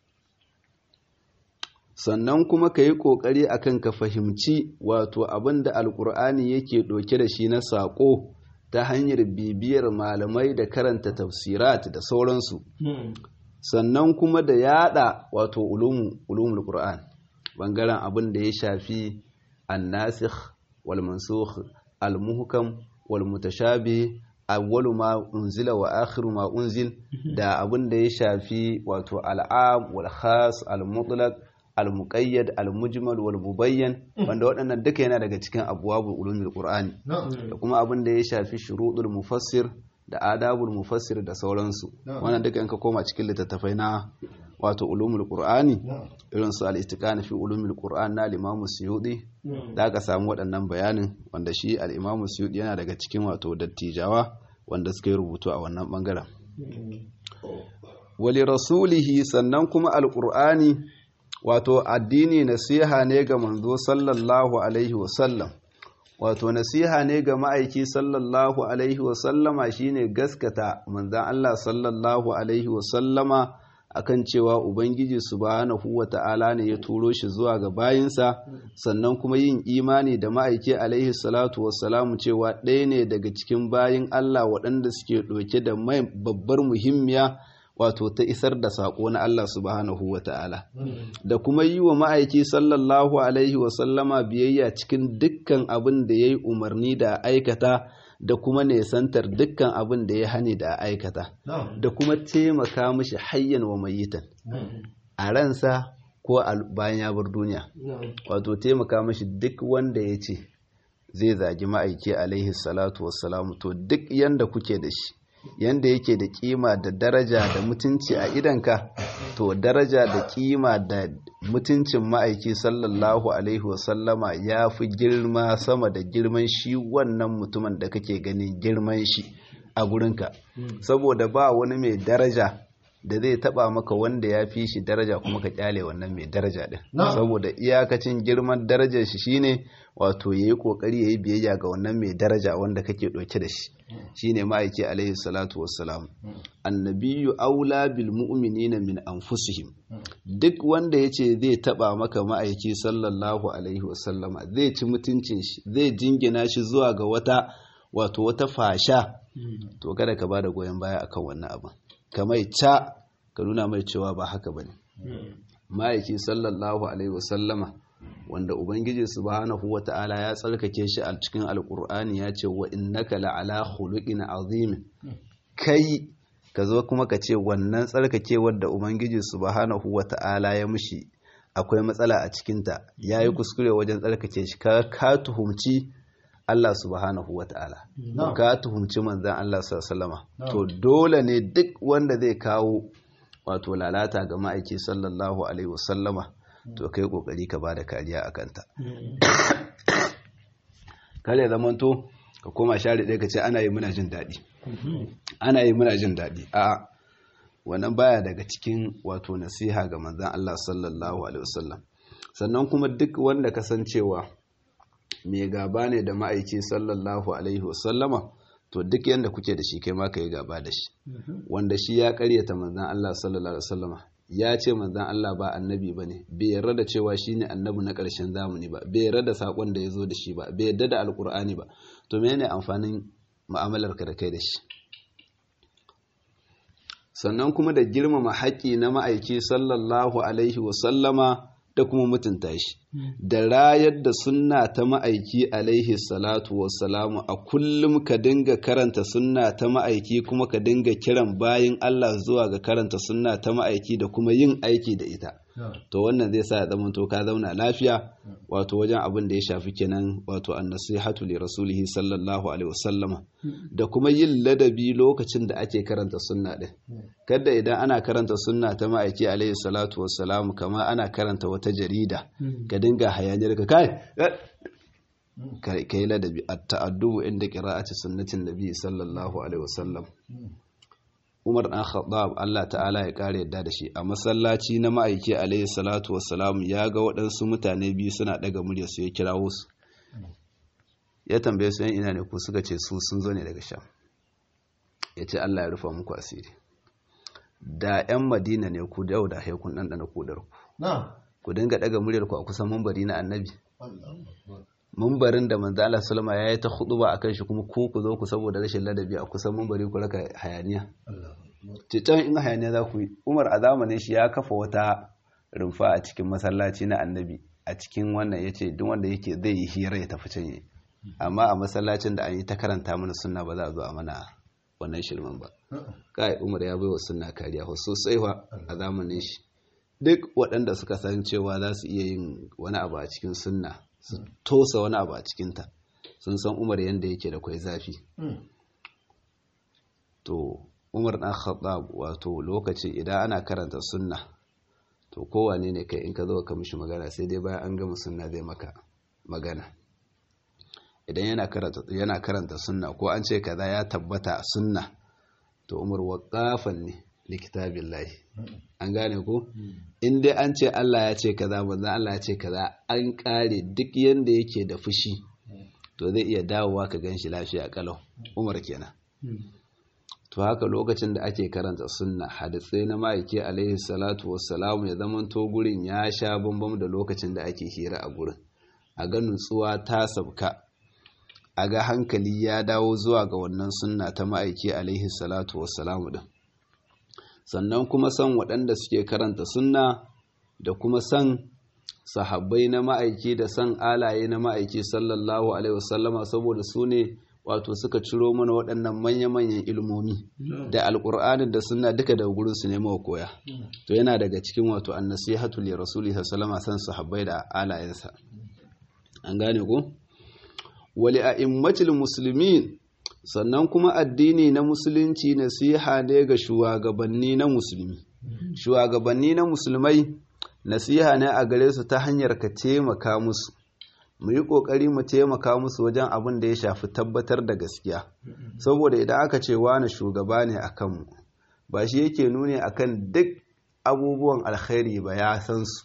sannan kuma ka yi ƙoƙari akan ka fahimci wato abin da alkur'ani yake ɗauke da shi na saƙo ta hanyar bibiyar malamai da karanta tafsirat da sauransu sannan kuma da yada wato ulumul qur'an bangaren abin da ya shafi annasikh wal mansukh al muhkam wal mutashabih awwalu ma unzila wa akhiru ma unzil da abin da ya shafi wato al'am wal khas al mutlaq al muqayyad al mujmal wal mubayyan wanda waɗannan duka yana daga cikin abwabul ulumul qur'ani da kuma abin da ya shafi shuruɗul mufassir da adabul mufassir da sauransu wannan duka in ka koma cikin littattafai na wato ulumul qur'ani irin su al-istiqana fi ulumul qur'an na al-imam suyudi da aka samu waɗannan bayanin wanda shi al-imam suyudi yana daga cikin wato dattijawa wanda suka yi rubutu a wannan bangaren wali rasulihi sannan kuma al-qur'ani wato addini nasiha ne ga manzo sallallahu alaihi wasallam wato nasiha ne ga ma'aiki sallallahu alaihi wasallama shine gaskata manzan Allah sallallahu alaihi wasallama akan cewa ubangiji subhanahu wata'ala ne ya turo shi zuwa ga bayinsa sannan kuma yin imani da ma'aiki alaihi salatu wassalamu cewa ɗaya ne daga cikin bayin Allah waɗanda suke ɗauke da mai babbar muhimmiya wato ta isar da saƙo na Allah subhanahu wa ta'ala da kuma yi wa ma'aiki sallallahu alaihi wasallama biyayya cikin dukkan abin da ya yi umarni da aikata da kuma nesantar dukkan abin da ya hani da aikata da kuma taimaka mashi hayyan wa mayitan a ransa ko bayan ya bar duniya wato taimaka mashi duk wanda ya ce zai zagi ma'aiki alaihi salatu wassalamu to duk yanda kuke da shi yanda yake da kima da daraja da mutunci a idanka to daraja da kima da mutuncin ma'aiki sallallahu alaihi wasallama ya fi girma sama da girman shi wannan mutumin da kake ganin girman shi a gurinka saboda ba wani mai daraja da zai taba maka wanda ya fi shi daraja kuma ka kyale wannan mai daraja din saboda iyakacin girman darajar shi shine wato yayi kokari yayi biyayya ga wannan mai daraja wanda kake ɗauke da shi shine ma'aiki alaihi salatu wassalam annabiyyu aula bil mu'minina min anfusihim duk wanda yace zai taba maka ma'aiki sallallahu alaihi wasallama zai ci mutuncin shi zai jingina shi zuwa ga wata wato wata fasha to kada ka bada goyon baya akan wannan abin ka mai ca ka nuna mai cewa ba haka bane ma'aiki sallallahu alaihi wasallama wanda ubangiji subhanahu wata'ala ya tsarkake shi a cikin alkur'ani ya ce wa innaka la'ala khuluqin azim kai ka zo kuma ka ce wannan tsarkakewar da ubangiji subhanahu wata'ala ya mushi akwai matsala a cikinta ya yi kuskure wajen tsarkake shi ka tuhumci Allah subhanahu wata'ala ka tuhumci manzan Allah sallama to dole ne duk wanda zai kawo wato lalata ga ma'aiki sallallahu alaihi wasallama to kai kokari ka bada kariya a kanta kare zamanto ka koma share ɗaya ka ce ana yi muna jin daɗi ana yi muna jin daɗi a wannan baya daga cikin wato nasiha ga manzan Allah sallallahu alaihi wasallam sannan kuma duk wanda kasancewa mai gaba ne da ma'aiki sallallahu alaihi wasallama to duk yanda kuke da shi kai ma ka yi gaba da shi wanda shi ya karyata manzan Allah sallallahu alaihi wasallama ya ce manzan Allah ba annabi ba ne bai yarda da cewa shi ne annabi na ƙarshen zamani ba bai yarda da saƙon da ya zo da shi ba bai yarda da alƙur'ani ba to mene amfanin mu'amalar ka da kai da shi sannan kuma da girmama haƙƙi na ma'aiki sallallahu alaihi wasallama da kuma mutunta shi da rayar da sunna ta ma'aiki alaihi salatu wassalamu a kullum ka dinga karanta sunna ta ma'aiki kuma ka dinga kiran bayin Allah zuwa ga karanta sunna ta ma'aiki da kuma yin aiki da ita to wannan zai sa ya zama to ka zauna lafiya wato wajen abin da ya shafi kenan wato annasihatu li rasulihi sallallahu alaihi wasallama da kuma yin ladabi lokacin da ake karanta sunna din kada idan ana karanta sunna ta ma'aiki alaihi salatu wassalamu kama ana karanta wata jarida ka dinga hayaniyar ka kai kai ladabi at-ta'addubu inda qira'ati sunnatin nabi sallallahu alaihi wasallam Umar ɗan Khattab Allah ta'ala ya ƙara yadda da shi a masallaci na ma'aiki alaihi salatu wassalam ya ga waɗansu mutane biyu suna ɗaga murya su ya kirawo su ya tambaye su yan ina ne ku suka ce su sun zo ne daga sham ya ce Allah ya rufa muku asiri da 'yan madina ne ku da yau da haikun ɗanɗana kudar ku ku dinga ɗaga muryar ku a kusan mambari na annabi mambarin da manzo Allah sallama yayi ta khutuba akan shi kuma ku ku zo ku saboda rashin ladabi a kusan mambari ku raka hayaniya can in hayaniya za ku yi Umar a zamanin shi ya kafa wata rumfa a cikin masallaci na annabi a cikin wannan yace duk wanda yake zai yi hira ya tafi can yi amma a masallacin da an yi ta karanta mana sunna ba za a zo a mana wannan shirman ba kai Umar ya baiwa sunna kariya sosai wa a zamanin shi duk waɗanda suka san cewa za su iya yin wani abu a cikin sunna su tosa wani abu a cikinta sun san umar yadda yake da kwai zafi to umar ɗan khattab wato lokaci idan ana karanta sunna to kowane ne kai in ka zo ka mishi magana sai dai bayan an gama sunna zai maka magana idan yana karanta yana karanta sunna ko an ce kaza ya tabbata a sunna to umar waqafan ne likitabillahi an gane ko in dai an ce Allah ya ce kaza manzo Allah ya ce kaza an kare duk yanda yake da fushi to zai iya dawowa ka ganshi lafiya kalau umar kenan to haka lokacin da ake karanta sunna hadisai na ma'aiki alaihi salatu wassalamu ya zaman to gurin ya sha bambam da lokacin da ake hira a gurin a ga nutsuwa ta sabka a ga hankali ya dawo zuwa ga wannan sunna ta ma'aiki alaihi salatu wassalamu din sannan kuma san waɗanda suke karanta sunna da kuma san sahabbai na ma'aiki da san alaye na ma'aiki sallallahu alaihi wasallama saboda su ne wato suka ciro mana waɗannan manya-manyan ilmomi da alƙur'anin da sunna duka da gurin su nemo koya to yana daga cikin wato annasihatu li rasuli sallallahu san sahabbai da alayensa an gane ko wali a'immatil muslimin sannan kuma addini na musulunci nasiha ne ga shugabanni na musulmi shugabanni na musulmai nasiha ne a gare su ta hanyar ka taimaka musu mu yi ƙoƙari mu taimaka musu wajen abin da ya shafi tabbatar da gaskiya saboda idan aka ce wani shugaba ne a kanmu ba shi yake nuni akan duk abubuwan alkhairi ba ya san su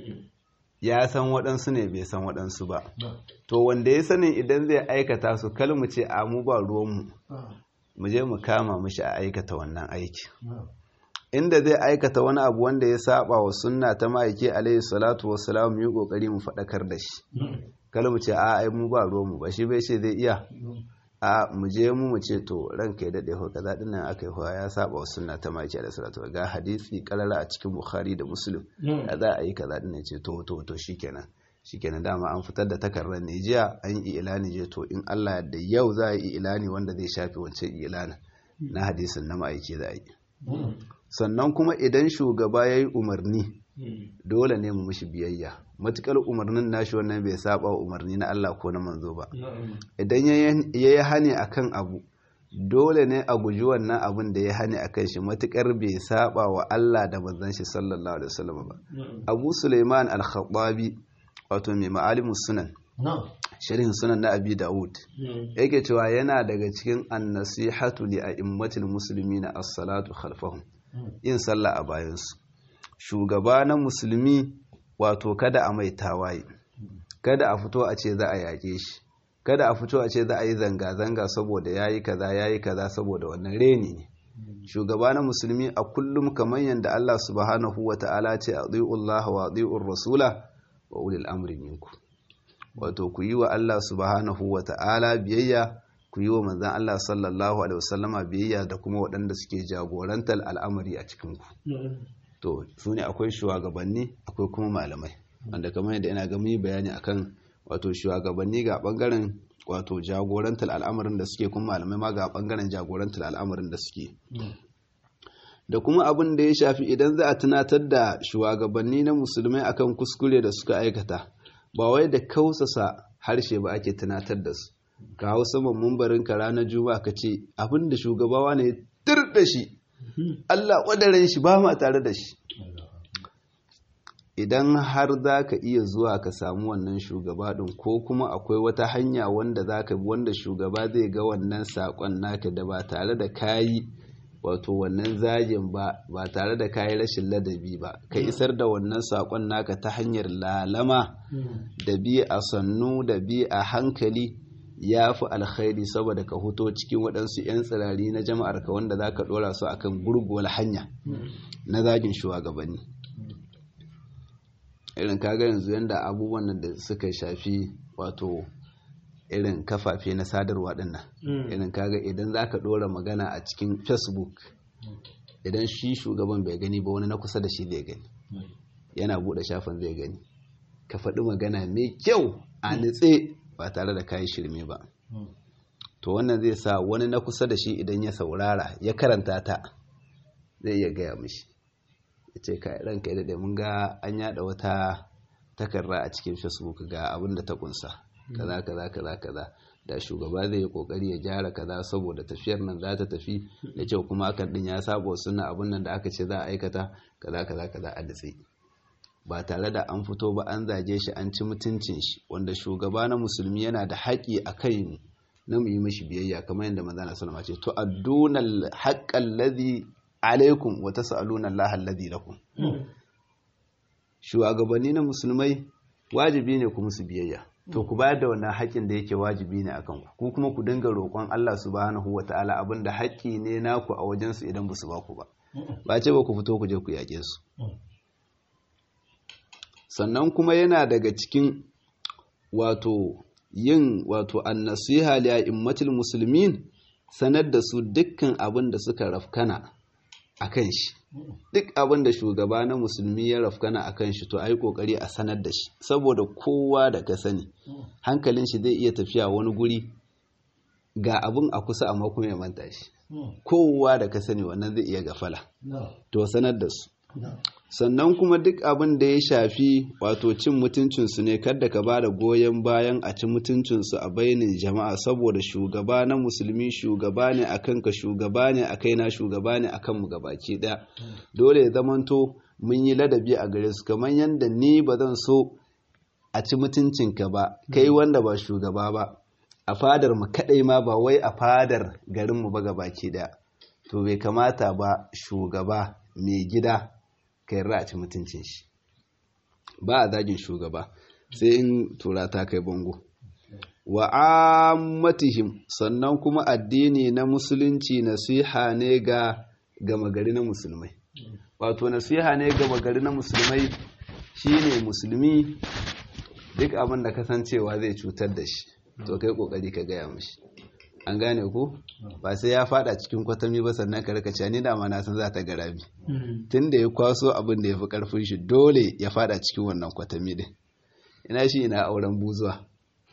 ya san waɗansu ne bai san waɗansu ba to wanda ya sani idan zai aikata su kal mu ce a mu ba ruwanmu mu je mu kama mishi a aikata wannan aiki inda zai aikata wani abu wanda ya saba wa sunna ta ma'aiki alaihi salatu wassalam mu yi kokari mu faɗakar da shi kal mu ce a ai mu ba ruwanmu ba shi bai ce zai iya a mu je mu mu ce to ranka ya dade ho kaza din nan aka yi ya saba wa sunna ta maki da salatu ga hadisi karara a cikin bukhari da muslim ya za a yi kaza din nan ce to to to shikenan shikenan dama an fitar da takardar ne jiya an yi ilani je to in Allah da yau za a yi ilani wanda zai shafe wancan ilanin na hadisin na ma'aiki za a yi sannan kuma idan shugaba ya yi umarni dole ne mu mishi biyayya matukar umarnin nashi wannan bai saba umarni na Allah ko na manzo ba idan ya yi hani akan abu dole ne a guji wannan abin da ya hani akan shi matukar bai saba wa Allah da manzon shi sallallahu alaihi wasallam ba Abu Sulaiman al-Khattabi wato mai ma'alimus sunan sharhin sunan na Abi Dawud yake cewa yana daga cikin an-nasihatu li a'immatil muslimina as-salatu khalfahum yin sallah a bayansu shugaba na musulmi wato kada a mai tawaye kada a fito a ce za a yaƙe shi kada a fito a ce za a yi zanga-zanga saboda ya yi kaza ya yi kaza saboda wannan reni ne shugaba na musulmi a kullum kamar yadda Allah subhanahu wa ta'ala ce a Allah wa tsi'ur rasula wa ulil amri minku wato ku yi wa Allah subhanahu wa ta'ala biyayya ku yi wa manzan Allah sallallahu alaihi wasallama biyayya da kuma waɗanda suke jagorantar al'amari a cikinku to su ne akwai shugabanni akwai kuma malamai wanda kamar yadda ina gami bayani akan wato shugabanni ga bangaren wato jagorantar al'amarin da suke kuma malamai ma ga bangaren jagorantar al'amarin da suke da kuma abin da ya shafi idan za a tunatar da shugabanni na musulmai akan kuskure da suka aikata ba wai da kausasa harshe ba ake tunatar da su ka hau saman mumbarin ka ranar juma'a ka ce abin da shugabawa ne tir da shi Allah wadaren shi ba ma tare da shi idan har za ka iya zuwa ka samu wannan shugaba ɗin ko kuma akwai wata hanya wanda za ka wanda shugaba zai ga wannan saƙon naka da ba tare da kayi wato wannan zagin ba ba tare da kayi rashin ladabi ba ka isar da wannan saƙon naka ta hanyar lalama da bi a sannu da bi a hankali ya fi alkhairi saboda ka huto cikin waɗansu 'yan tsirari na jama'ar ka wanda za ka ɗora su akan gurguwar hanya na zagin shugabanni irin kaga yanzu yadda abubuwan da suka shafi wato irin kafafe na sadarwa dinnan irin kaga idan za ka ɗora magana a cikin facebook idan shi shugaban bai gani ba wani na kusa da shi zai gani yana buɗe shafin zai gani ka faɗi magana mai kyau a nitse ba tare da kayi shirme ba to wannan zai sa wani na kusa da shi idan ya saurara ya karanta ta zai iya gaya mishi ya ce ka ranka da mun ga an yada wata takarra a cikin facebook ga abin da ta kunsa kaza kaza kaza kaza da shugaba zai yi kokari ya gyara kaza saboda tafiyar nan za ta tafi da kyau kuma akan din ya saba suna abin nan da aka ce za a aikata kaza kaza kaza a datse ba tare da an fito ba an zage shi an ci mutuncin shi wanda shugaba na musulmi yana da haƙi a kai mu na mu yi mashi biyayya kamar yadda manzo na sallama ce to addunal haqqal ladhi alaikum wa tas'aluna Allah alladhi lakum shugabanni na musulmai wajibi ne ku musu biyayya to ku bayar da wannan haƙƙin da yake wajibi ne akan ku ku kuma ku dinga roƙon Allah subhanahu wata'ala abinda haƙƙi ne naku a wajen su idan ba su ba ku ba ba ce ba ku fito ku je ku yaƙe su sannan kuma yana daga cikin wato yin wato annasiha li a'immatil muslimin sanar da su dukkan abin da suka rafkana akan shi duk abin da shugaba na musulmi ya rafkana akan shi to ai kokari a sanar da shi saboda kowa da ka sani hankalin shi zai iya tafiya wani guri ga abin a kusa amma kuma ya manta shi kowa da ka sani wannan zai iya gafala to sanar da su sannan kuma duk abin da ya shafi wato cin mutuncinsu ne kada ka ba da goyon bayan a ci mutuncinsu a bainin jama'a saboda shugaba na musulmi shugaba ne a kanka shugaba ne a kaina shugaba ne a kanmu gabaki ɗaya dole ya zamanto mun yi ladabi a gare su kamar yadda ni ba zan so a ci mutuncinka ba kai wanda ba shugaba ba a fadar mu kaɗai ma ba wai a fadar garinmu ba gabaki ɗaya to bai kamata ba shugaba mai gida ka yarda a ci mutuncin shi ba a zagin shugaba sai in tura ta kai bango wa ammatihim sannan kuma addini na musulunci nasiha ne ga gama gari na musulmai wato nasiha ne gama gari na musulmai shine musulmi duk abin da kasancewa zai cutar da shi to kai kokari ka gaya mashi an gane ku ba sai ya fada cikin kwatami ba sannan ka rika ni da na san za ta garabi tun da ya kwaso abin da ya fi karfin shi dole ya fada cikin wannan kwatami din ina shi ina auren buzuwa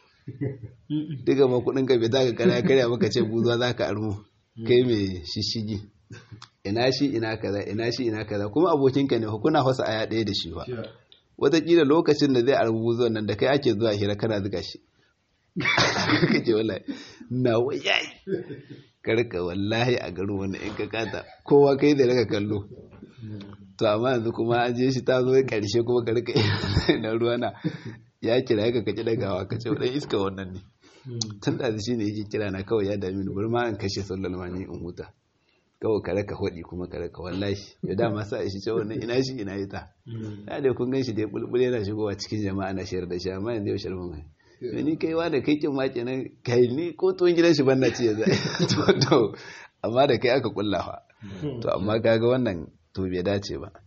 duka ma kudin ka bai zaka kara karya maka ce buzuwa za ka armo kai mai shishigi ina shi ina kaza ina shi ina kaza kuma abokinka ne kuna hausa aya ɗaya da shi ba wataƙila lokacin da zai arbu buzuwan nan da kai ake zuwa hira kana zuga shi kake wallahi na wayayi karka wallahi a garin wani in ka kata kowa kai da raka kallo to amma yanzu kuma an je shi ta zo karshe kuma karka na ruwa na ya kira ka kaci dagawa ka ce wadan iska wannan ne tun da shi ne yake kira na kawai ya dami ni bari ma in kashe sallar mani in huta kawai ka raka hudi kuma ka raka wallahi ya dama sa shi ce wannan ina shi ina ita ya dai kun gan shi da ya bulbul yana shigowa cikin jama'a na shayar da shi amma yanzu yau sharma mai to ni kaiwa da kai kin maki nan kai ni ko tuwon gidan shi ban na ci yanzu to to amma da kai aka kullafa to amma kaga wannan to bai dace ba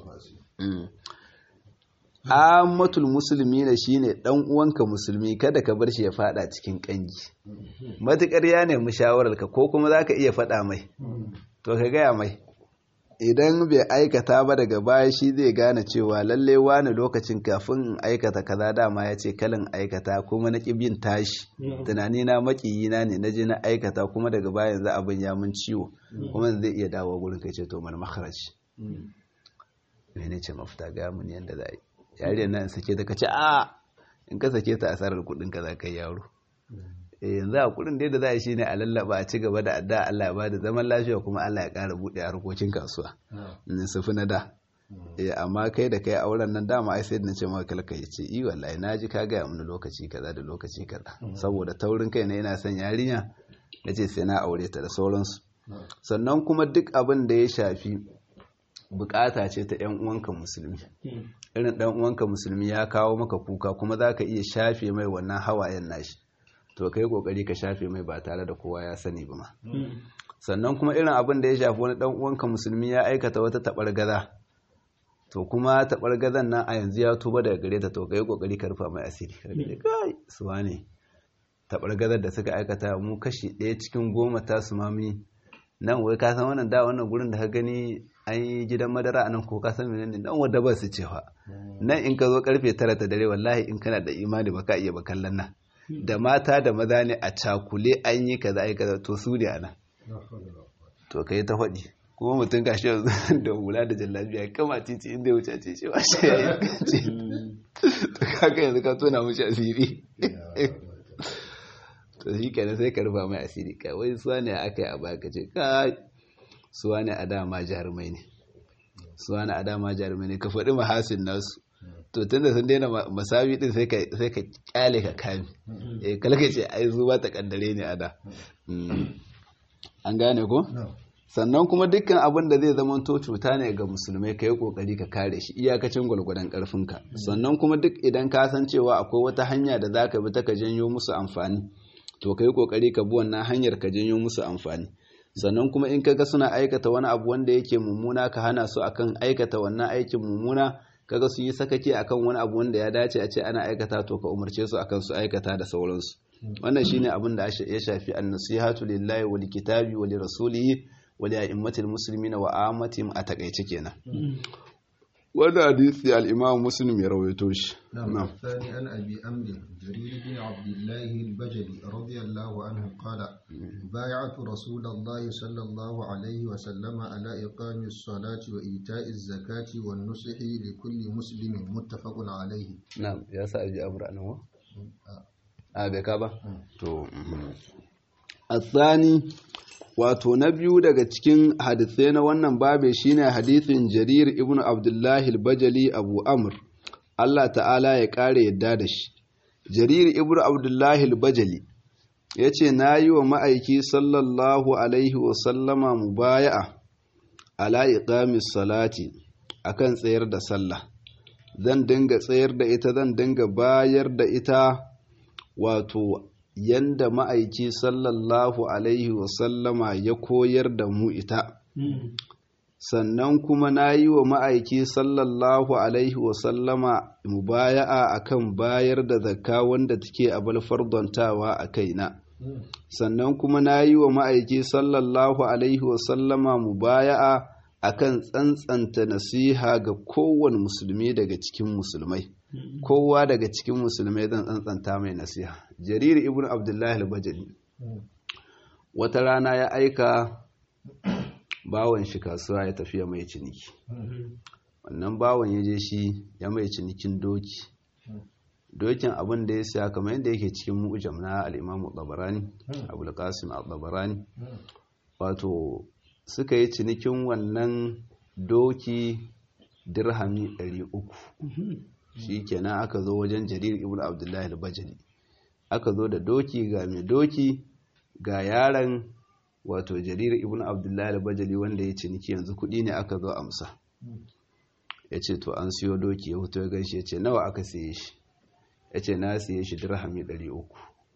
ammatul musulmi ne shine dan uwanka musulmi kada ka bar shi ya fada cikin kangi matukar ya nemi shawararka ko kuma zaka iya fada mai to ka gaya mai idan bai aikata ba daga baya shi zai gane cewa lalle wani lokacin kafin in aikata kaza dama ya ce kalin aikata kuma na bin tashi tunani na makiyina ne na je na aikata kuma daga baya yanzu abin ya mun ciwo kuma zai iya dawo gurin kai ce to mana makarashi mene ce mafita ga mun yanda za a yi yariyar nan sake ta kace a in ka sake ta asarar kudin ka za ka yi yaro yanzu a kudin da za a shi ne a lallaba a ci gaba da adda Allah ya bada zaman lafiya kuma Allah ya ƙara buɗe harkokin kasuwa in su fi na da amma kai da kai auren nan dama ai sai na ce maka kalka ya ce i wallahi na ji ka gaya mini lokaci kaza da lokaci kaza saboda taurin kai na yana son yarinya na ce sai na aure ta da sauransu sannan kuma duk abin da ya shafi bukata ce ta yan uwanka musulmi irin dan uwanka musulmi ya kawo maka kuka kuma za ka iya shafe mai wannan hawayen nashi to kai kokari ka shafe mai ba tare da kowa ya sani ba ma sannan kuma irin abin da ya shafi wani dan uwanka musulmi ya aikata wata tabargaza to kuma tabargazan nan a yanzu ya tuba daga gare ta to kai kokari ka rufa mai asiri kai suwa ne tabargazar da suka aikata mu kashi ɗaya cikin goma ta su mami nan wai ka san wannan da wannan gurin da ka gani an yi gidan madara a nan ko ka san menene nan wadda ba su cewa nan in ka zo karfe tara ta dare wallahi in kana da imani ba ka iya ba kallon nan da mata da maza ne a cakule an yi kaza ai kaza to su ne ana to kai ta faɗi kuma mutum ga shi da hula da jallabiya kama titi inda ya wuce ce cewa shi ya yi kace to kaga yanzu ka tona mushi asiri to shi kenan sai ka rufa mai asiri kai wai suwa ne aka yi a baya ka ce kai suwa ne a dama jarumai ne suwa ne a dama jarumai ne ka faɗi mahasin nasu to tunda sun daina masawi din sai ka sai ka kyale ka kame eh kalka ce ai zuwa ta kaddare ne ada an gane ko sannan kuma dukkan abin da zai zama to cuta ne ga musulmai ka yi kokari ka kare shi iyakacin gwalgwadon karfinka sannan kuma duk idan ka san cewa akwai wata hanya da za ka bi ta ka janyo musu amfani to ka yi kokari ka bi wannan hanyar ka janyo musu amfani sannan kuma in kaga suna aikata wani abu wanda yake mummuna ka hana su akan aikata wannan aikin mummuna kaga su yi sakaki akan wani abu wanda ya dace a ce ana aikata to ka umarce su akan su aikata da sauransu wannan shine abin da ya shafi an-nasihatu lillahi wa likitabi wa lirasulihi wa li a'immatil muslimina wa ammatihim a takaice kenan wanda hadisi al-imam muslim ya rawaito shi نعم الثاني عن أبي أمر جرير بن عبد الله البجلي رضي الله عنه قال بايعت رسول الله صلى الله عليه وسلم على إقام الصلاة وإيتاء الزكاة والنصح لكل مسلم متفق عليه na'am ya sa abi amra nan a bai ka ba to الثاني wato na biyu daga cikin hadisai na wannan babe shine hadisin jarir ibn abdullahi al-bajali abu amr Allah ta'ala ya kare yadda da shi jarir ibn abdullahi al-bajali yace nayi wa ma'aiki sallallahu alaihi wa sallama mubaya'a ala iqamis salati akan tsayar da sallah zan dinga tsayar da ita zan dinga bayar da ita wato yanda ma'aiki sallallahu alaihi wasallama ya koyar da mu ita sannan kuma na yi wa ma'aiki sallallahu alaihi wasallama mubaya'a akan bayar da zakka wanda take abal fardontawa a kaina sannan kuma na yi wa ma'aiki sallallahu alaihi wasallama mubaya'a akan tsantsanta nasiha ga kowane musulmi daga cikin musulmai kowa daga cikin musulmai zan tsantsanta mai nasiha jariri ibn abdullahi al-bajali wata rana ya aika bawan shi kasuwa ya tafiya mai ciniki wannan bawan ya je shi ya mai cinikin doki dokin abin da ya siya kamar yadda yake cikin mu'jam na al-imam al-tabarani abul qasim al-tabarani wato suka yi cinikin wannan doki dirhami 300 shi kenan aka zo wajen jarir ibn abdullahi al-bajali aka zo da doki ga mai doki ga yaron wato jarir ibn abdullahi al-bajali wanda ya ciniki yanzu kudi ne aka zo amsa ya ce to an siyo doki ya fito ya gaishe ya ce nawa aka siye shi ya ce na siye shi dirhami 300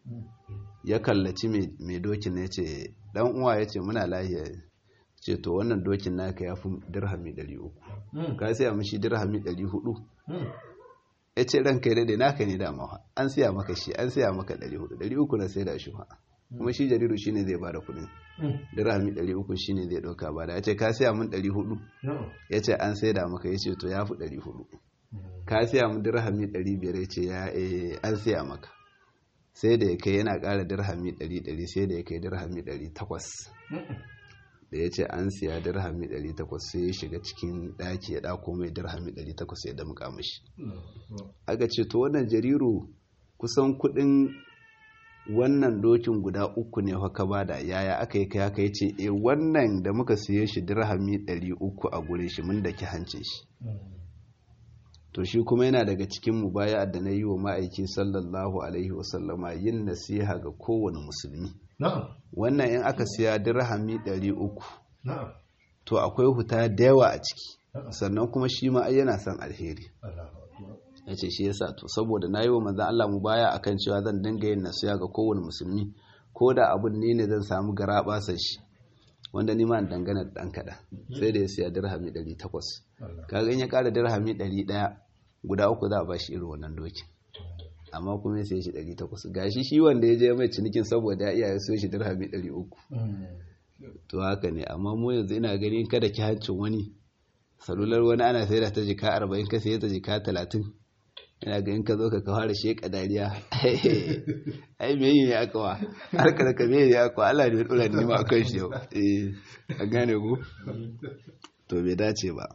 ya kallaci mai dokin ya ce dan uwa ya ce muna lahiya ce to wannan dokin naka ya fi dirhami 300 ka siya mishi dirhami 400 ya ce ranka daidai naka ne dama an siya maka shi an siya maka 400 300 na sai da shi kuma shi jariru shi ne zai ba da kudin dirhami 300 shi ne zai ɗauka ba da ya ce ka siya min 400 ya ce an sai da maka ya ce to ya fi 400 ka siya min dirhami 500 ya ce ya an siya maka sai da ya kai yana ƙara dirhami 100 sai da ya kai dirhami 800 da ya ce an siya dirhami 800 sai ya shiga cikin ɗaki ya ɗako mai dirhami 800 ya damƙa mashi aka ce to wannan jariru kusan kuɗin wannan dokin guda uku ne haka bada yaya aka yi kai haka ya ce e wannan da muka siye shi dirhami 300 a gure shi mun da ki hancin shi to shi kuma yana daga cikin mubaya da na yi wa ma'aiki sallallahu alaihi wasallama yin nasiha ga kowane musulmi wannan in aka siya dirhami 300 to akwai huta da yawa a ciki sannan kuma shi ma yana son alheri ya ce shi yasa to saboda na yi wa manzan Allah mu baya akan cewa zan dinga yin nasiya ga kowane musulmi ko da abun ne ne zan samu gara basan shi wanda ni ma dangana da dan kada sai da ya siya dirhami 800 kaga in ya kara dirhami 100 guda uku za a ba shi irin wannan dokin amma kuma sai shi 800 gashi shi wanda ya je mai cinikin saboda ya iya ya siyo shi dirhami 300 to haka ne amma mu yanzu ina ganin kada ki hancin wani salular wani ana sai da ta jika 40 ka sai ta jika 30 ina ga in ka zo ka kawar sheka dariya ai me yi ne aka wa har ka ka me ne aka wa Allah ne dora ni ma akan shi yau eh a gane ku to bai dace ba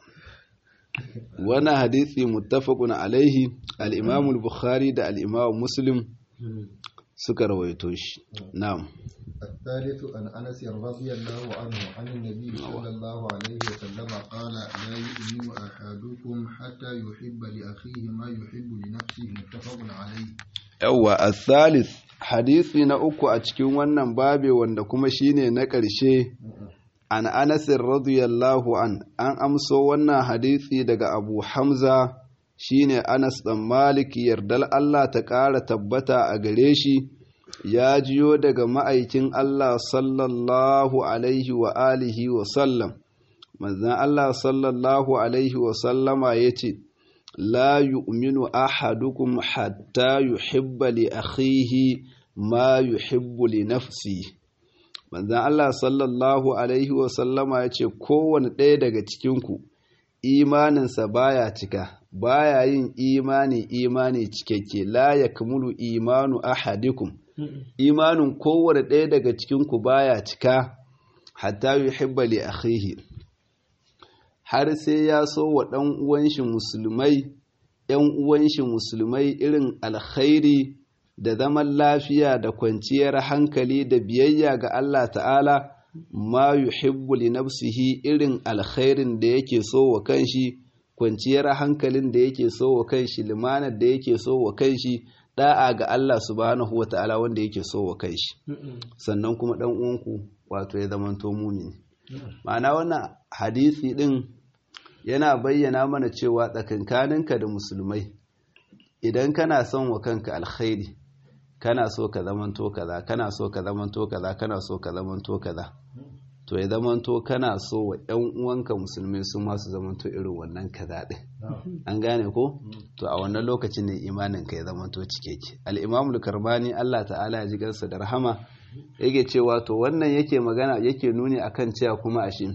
wannan hadisi muttafaqun alaihi al-Imam al-Bukhari da al-Imam Muslim suka rawaito shi na'am الثالث عن أنس رضي الله عنه عن النبي صلى الله عليه وسلم قال لا يؤمن أحدكم حتى يحب لأخيه ما يحب لنفسه متفق عليه yawwa al-thalith hadisi na uku a cikin wannan babe wanda kuma shine na ƙarshe an Anas radiyallahu an an amso wannan hadisi daga Abu Hamza shine Anas dan Malik yardal Allah ta ƙara tabbata a gare shi ya jiyo daga ma'aikin Allah sallallahu alaihi wa alihi wa sallam manzon Allah sallallahu alaihi wa sallama yace la yu'minu ahadukum hatta yuhibba li akhihi ma yuhibbu li nafsihi manzan Allah sallallahu Alaihi wasallama ya ce kowane ɗaya daga cikinku imaninsa baya cika baya yin imani imani cikakke la ya kamulu imanu ahadikum imanin kowane ɗaya daga cikinku baya cika hatta yi hibbali akhihi har sai ya so wa ɗan uwanshi musulmai ‘yan uwanshi musulmai irin alkhairi da zaman lafiya da kwanciyar hankali da biyayya ga Allah ta'ala ma yuhibbu li nafsihi irin alkhairin da yake so wa kanshi kwanciyar hankalin da yake so wa kanshi limanar da yake so wa kanshi da'a ga Allah subhanahu wa ta'ala wanda yake so wa kanshi sannan kuma dan uwanku wato ya zamanto mumini ma'ana wannan hadisi din yana bayyana mana cewa tsakankaninka da musulmai idan kana son wa kanka alkhairi kana so ka zamanto kaza kana so ka zamanto kaza kana so ka zamanto kaza to ya zamanto kana so wa ƴan uwanka musulmai su ma su zamanto irin wannan kaza din an gane ko to a wannan lokacin ne imanin ka ya zamanto cikeke al-imam al-karbani Allah ta'ala ya ji gansa da rahama yake cewa to wannan yake magana yake nuni akan cewa kuma ashe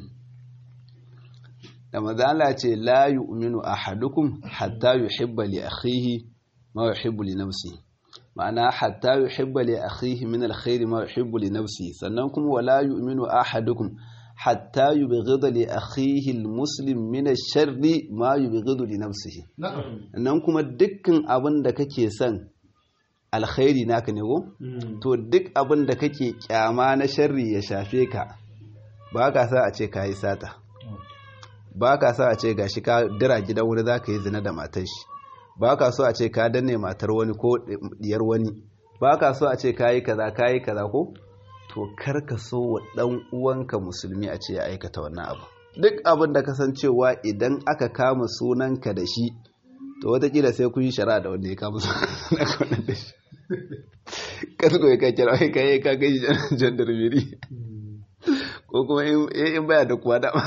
da mazala ce la yu'minu ahadukum hatta yuhibba li akhihi ma yuhibbu li nafsihi ma'ana hatta yuhibba li akhihi min alkhairi ma yuhibbu li nafsihi sannan kuma wala yu'minu ahadukum hatta yubghida li akhihi almuslim min ash-sharri ma yubghidu li nafsihi nan kuma dukkan abin da kake son alkhairi naka ne go to duk abin da kake kyama na sharri ya shafe ka ba ka sa a ce ka yi sata ba ka sa a ce gashi ka dira gidan wani za ka yi zina da matar shi ba ka so a ce ka danne matar wani ko diyar wani ba ka so a ce ka yi kaza ka yi kaza ko to kar ka so wa dan uwanka musulmi a ce ya aikata wannan abu duk abin da kasancewa idan aka kama sunanka da shi to watakila sai kun yi shara da wanda ya kama sunanka da shi kasko ya ka kira wai ka yi ka gaji jandarmeri ko kuma in baya da kuwa dama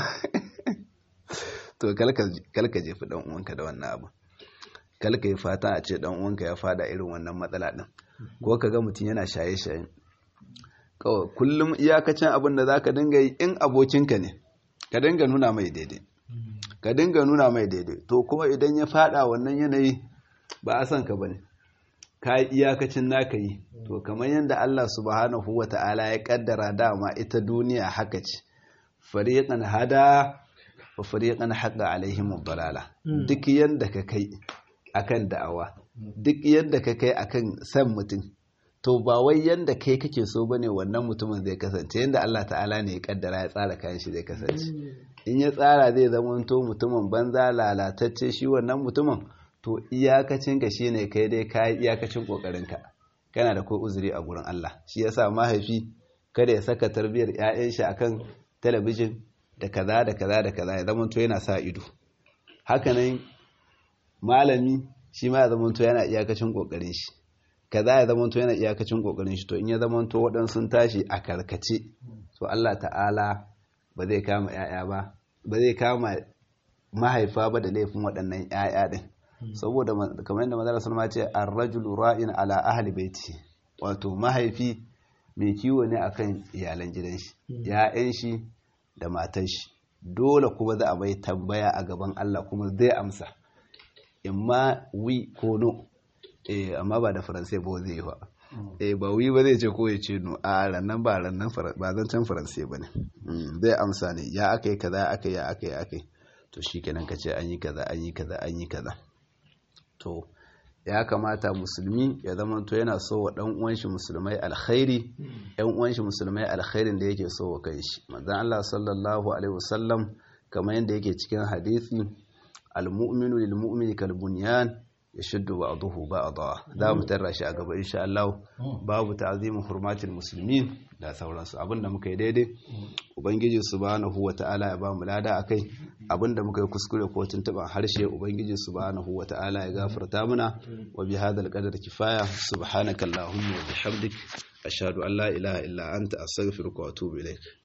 to kalka jefi dan uwanka da wannan abu kalka yi fata a ce dan uwanka ya fada irin wannan matsala din ko ka ga mutum yana shaye-shaye kawai kullum iyakacin abin da zaka dinga yi in abokinka ne ka dinga nuna mai daidai ka dinga nuna mai daidai to kuma idan ya fada wannan yanayi ba a san ka bane ka yi iyakacin naka yi to kamar yadda Allah subhanahu wa ta'ala ya kaddara dama ita duniya haka ce fariqan hada wa fariqan haqa alaihim dalala duk yanda ka kai akan da'awa duk yanda ka kai akan san mutum to ba wai yanda kai kake so bane wannan mutumin zai kasance yanda Allah ta'ala ne ya kaddara ya tsara kayan shi zai kasance in ya tsara zai zamanto mutumin banza lalatacce shi wannan mutumin to iyakacin ka shine kai dai kai iyakacin kokarin ka kana da ko uzuri a gurin Allah shi yasa mahaifi kada ya saka tarbiyar ƴaƴan shi akan talabijin da kaza da kaza da kaza ya zamanto yana sa ido hakanan malami shi ma ya zamanto yana iyakacin kokarin shi kaza ya zamanto yana iyakacin kokarin shi to in ya zamanto waɗansu tashi a karkace to Allah ta'ala ba zai kama ƴaƴa ba ba zai kama mahaifa ba da laifin waɗannan ƴaƴa din saboda kamar yadda manzara sulma ce ar-rajulu ra'in ala ahli baiti wato mahaifi mai kiwo ne akan iyalan gidan shi ya'yan shi da matan shi dole kuma za a bai tambaya a gaban Allah kuma zai amsa imma wi ko no eh amma ba da faransai ba zai yi ba eh ba wi ba zai ce ko ya ce no a rannan ba rannan ba zancen faransai ba ne zai amsa ne ya aka yi kaza aka yi aka yi aka yi to shi kenan ka ce an yi kaza an yi kaza an yi kaza to ya kamata musulmi ya zama to yana so wa dan uwan shi musulmai alkhairi ɗan uwan shi musulmai alkhairin da yake so wa kanshi manzon Allah sallallahu alaihi wasallam kamar yadda yake cikin hadisi almu'minu lilmu'mini kalbunyan yashuddu ba'dahu ba'dha za mu tarra shi a gaba insha Allah babu ta'zimu hurmatil muslimin da sauransu abinda muka yi daidai ubangiji subhanahu wata'ala ya ba mu lada akai abinda muka yi kuskure ko tuntuban harshe ubangiji subhanahu wata'ala ya gafarta muna wa bi hadal qadar kifaya subhanakallahumma wa bihamdik ashhadu an la ilaha illa anta astaghfiruka wa atubu ilaik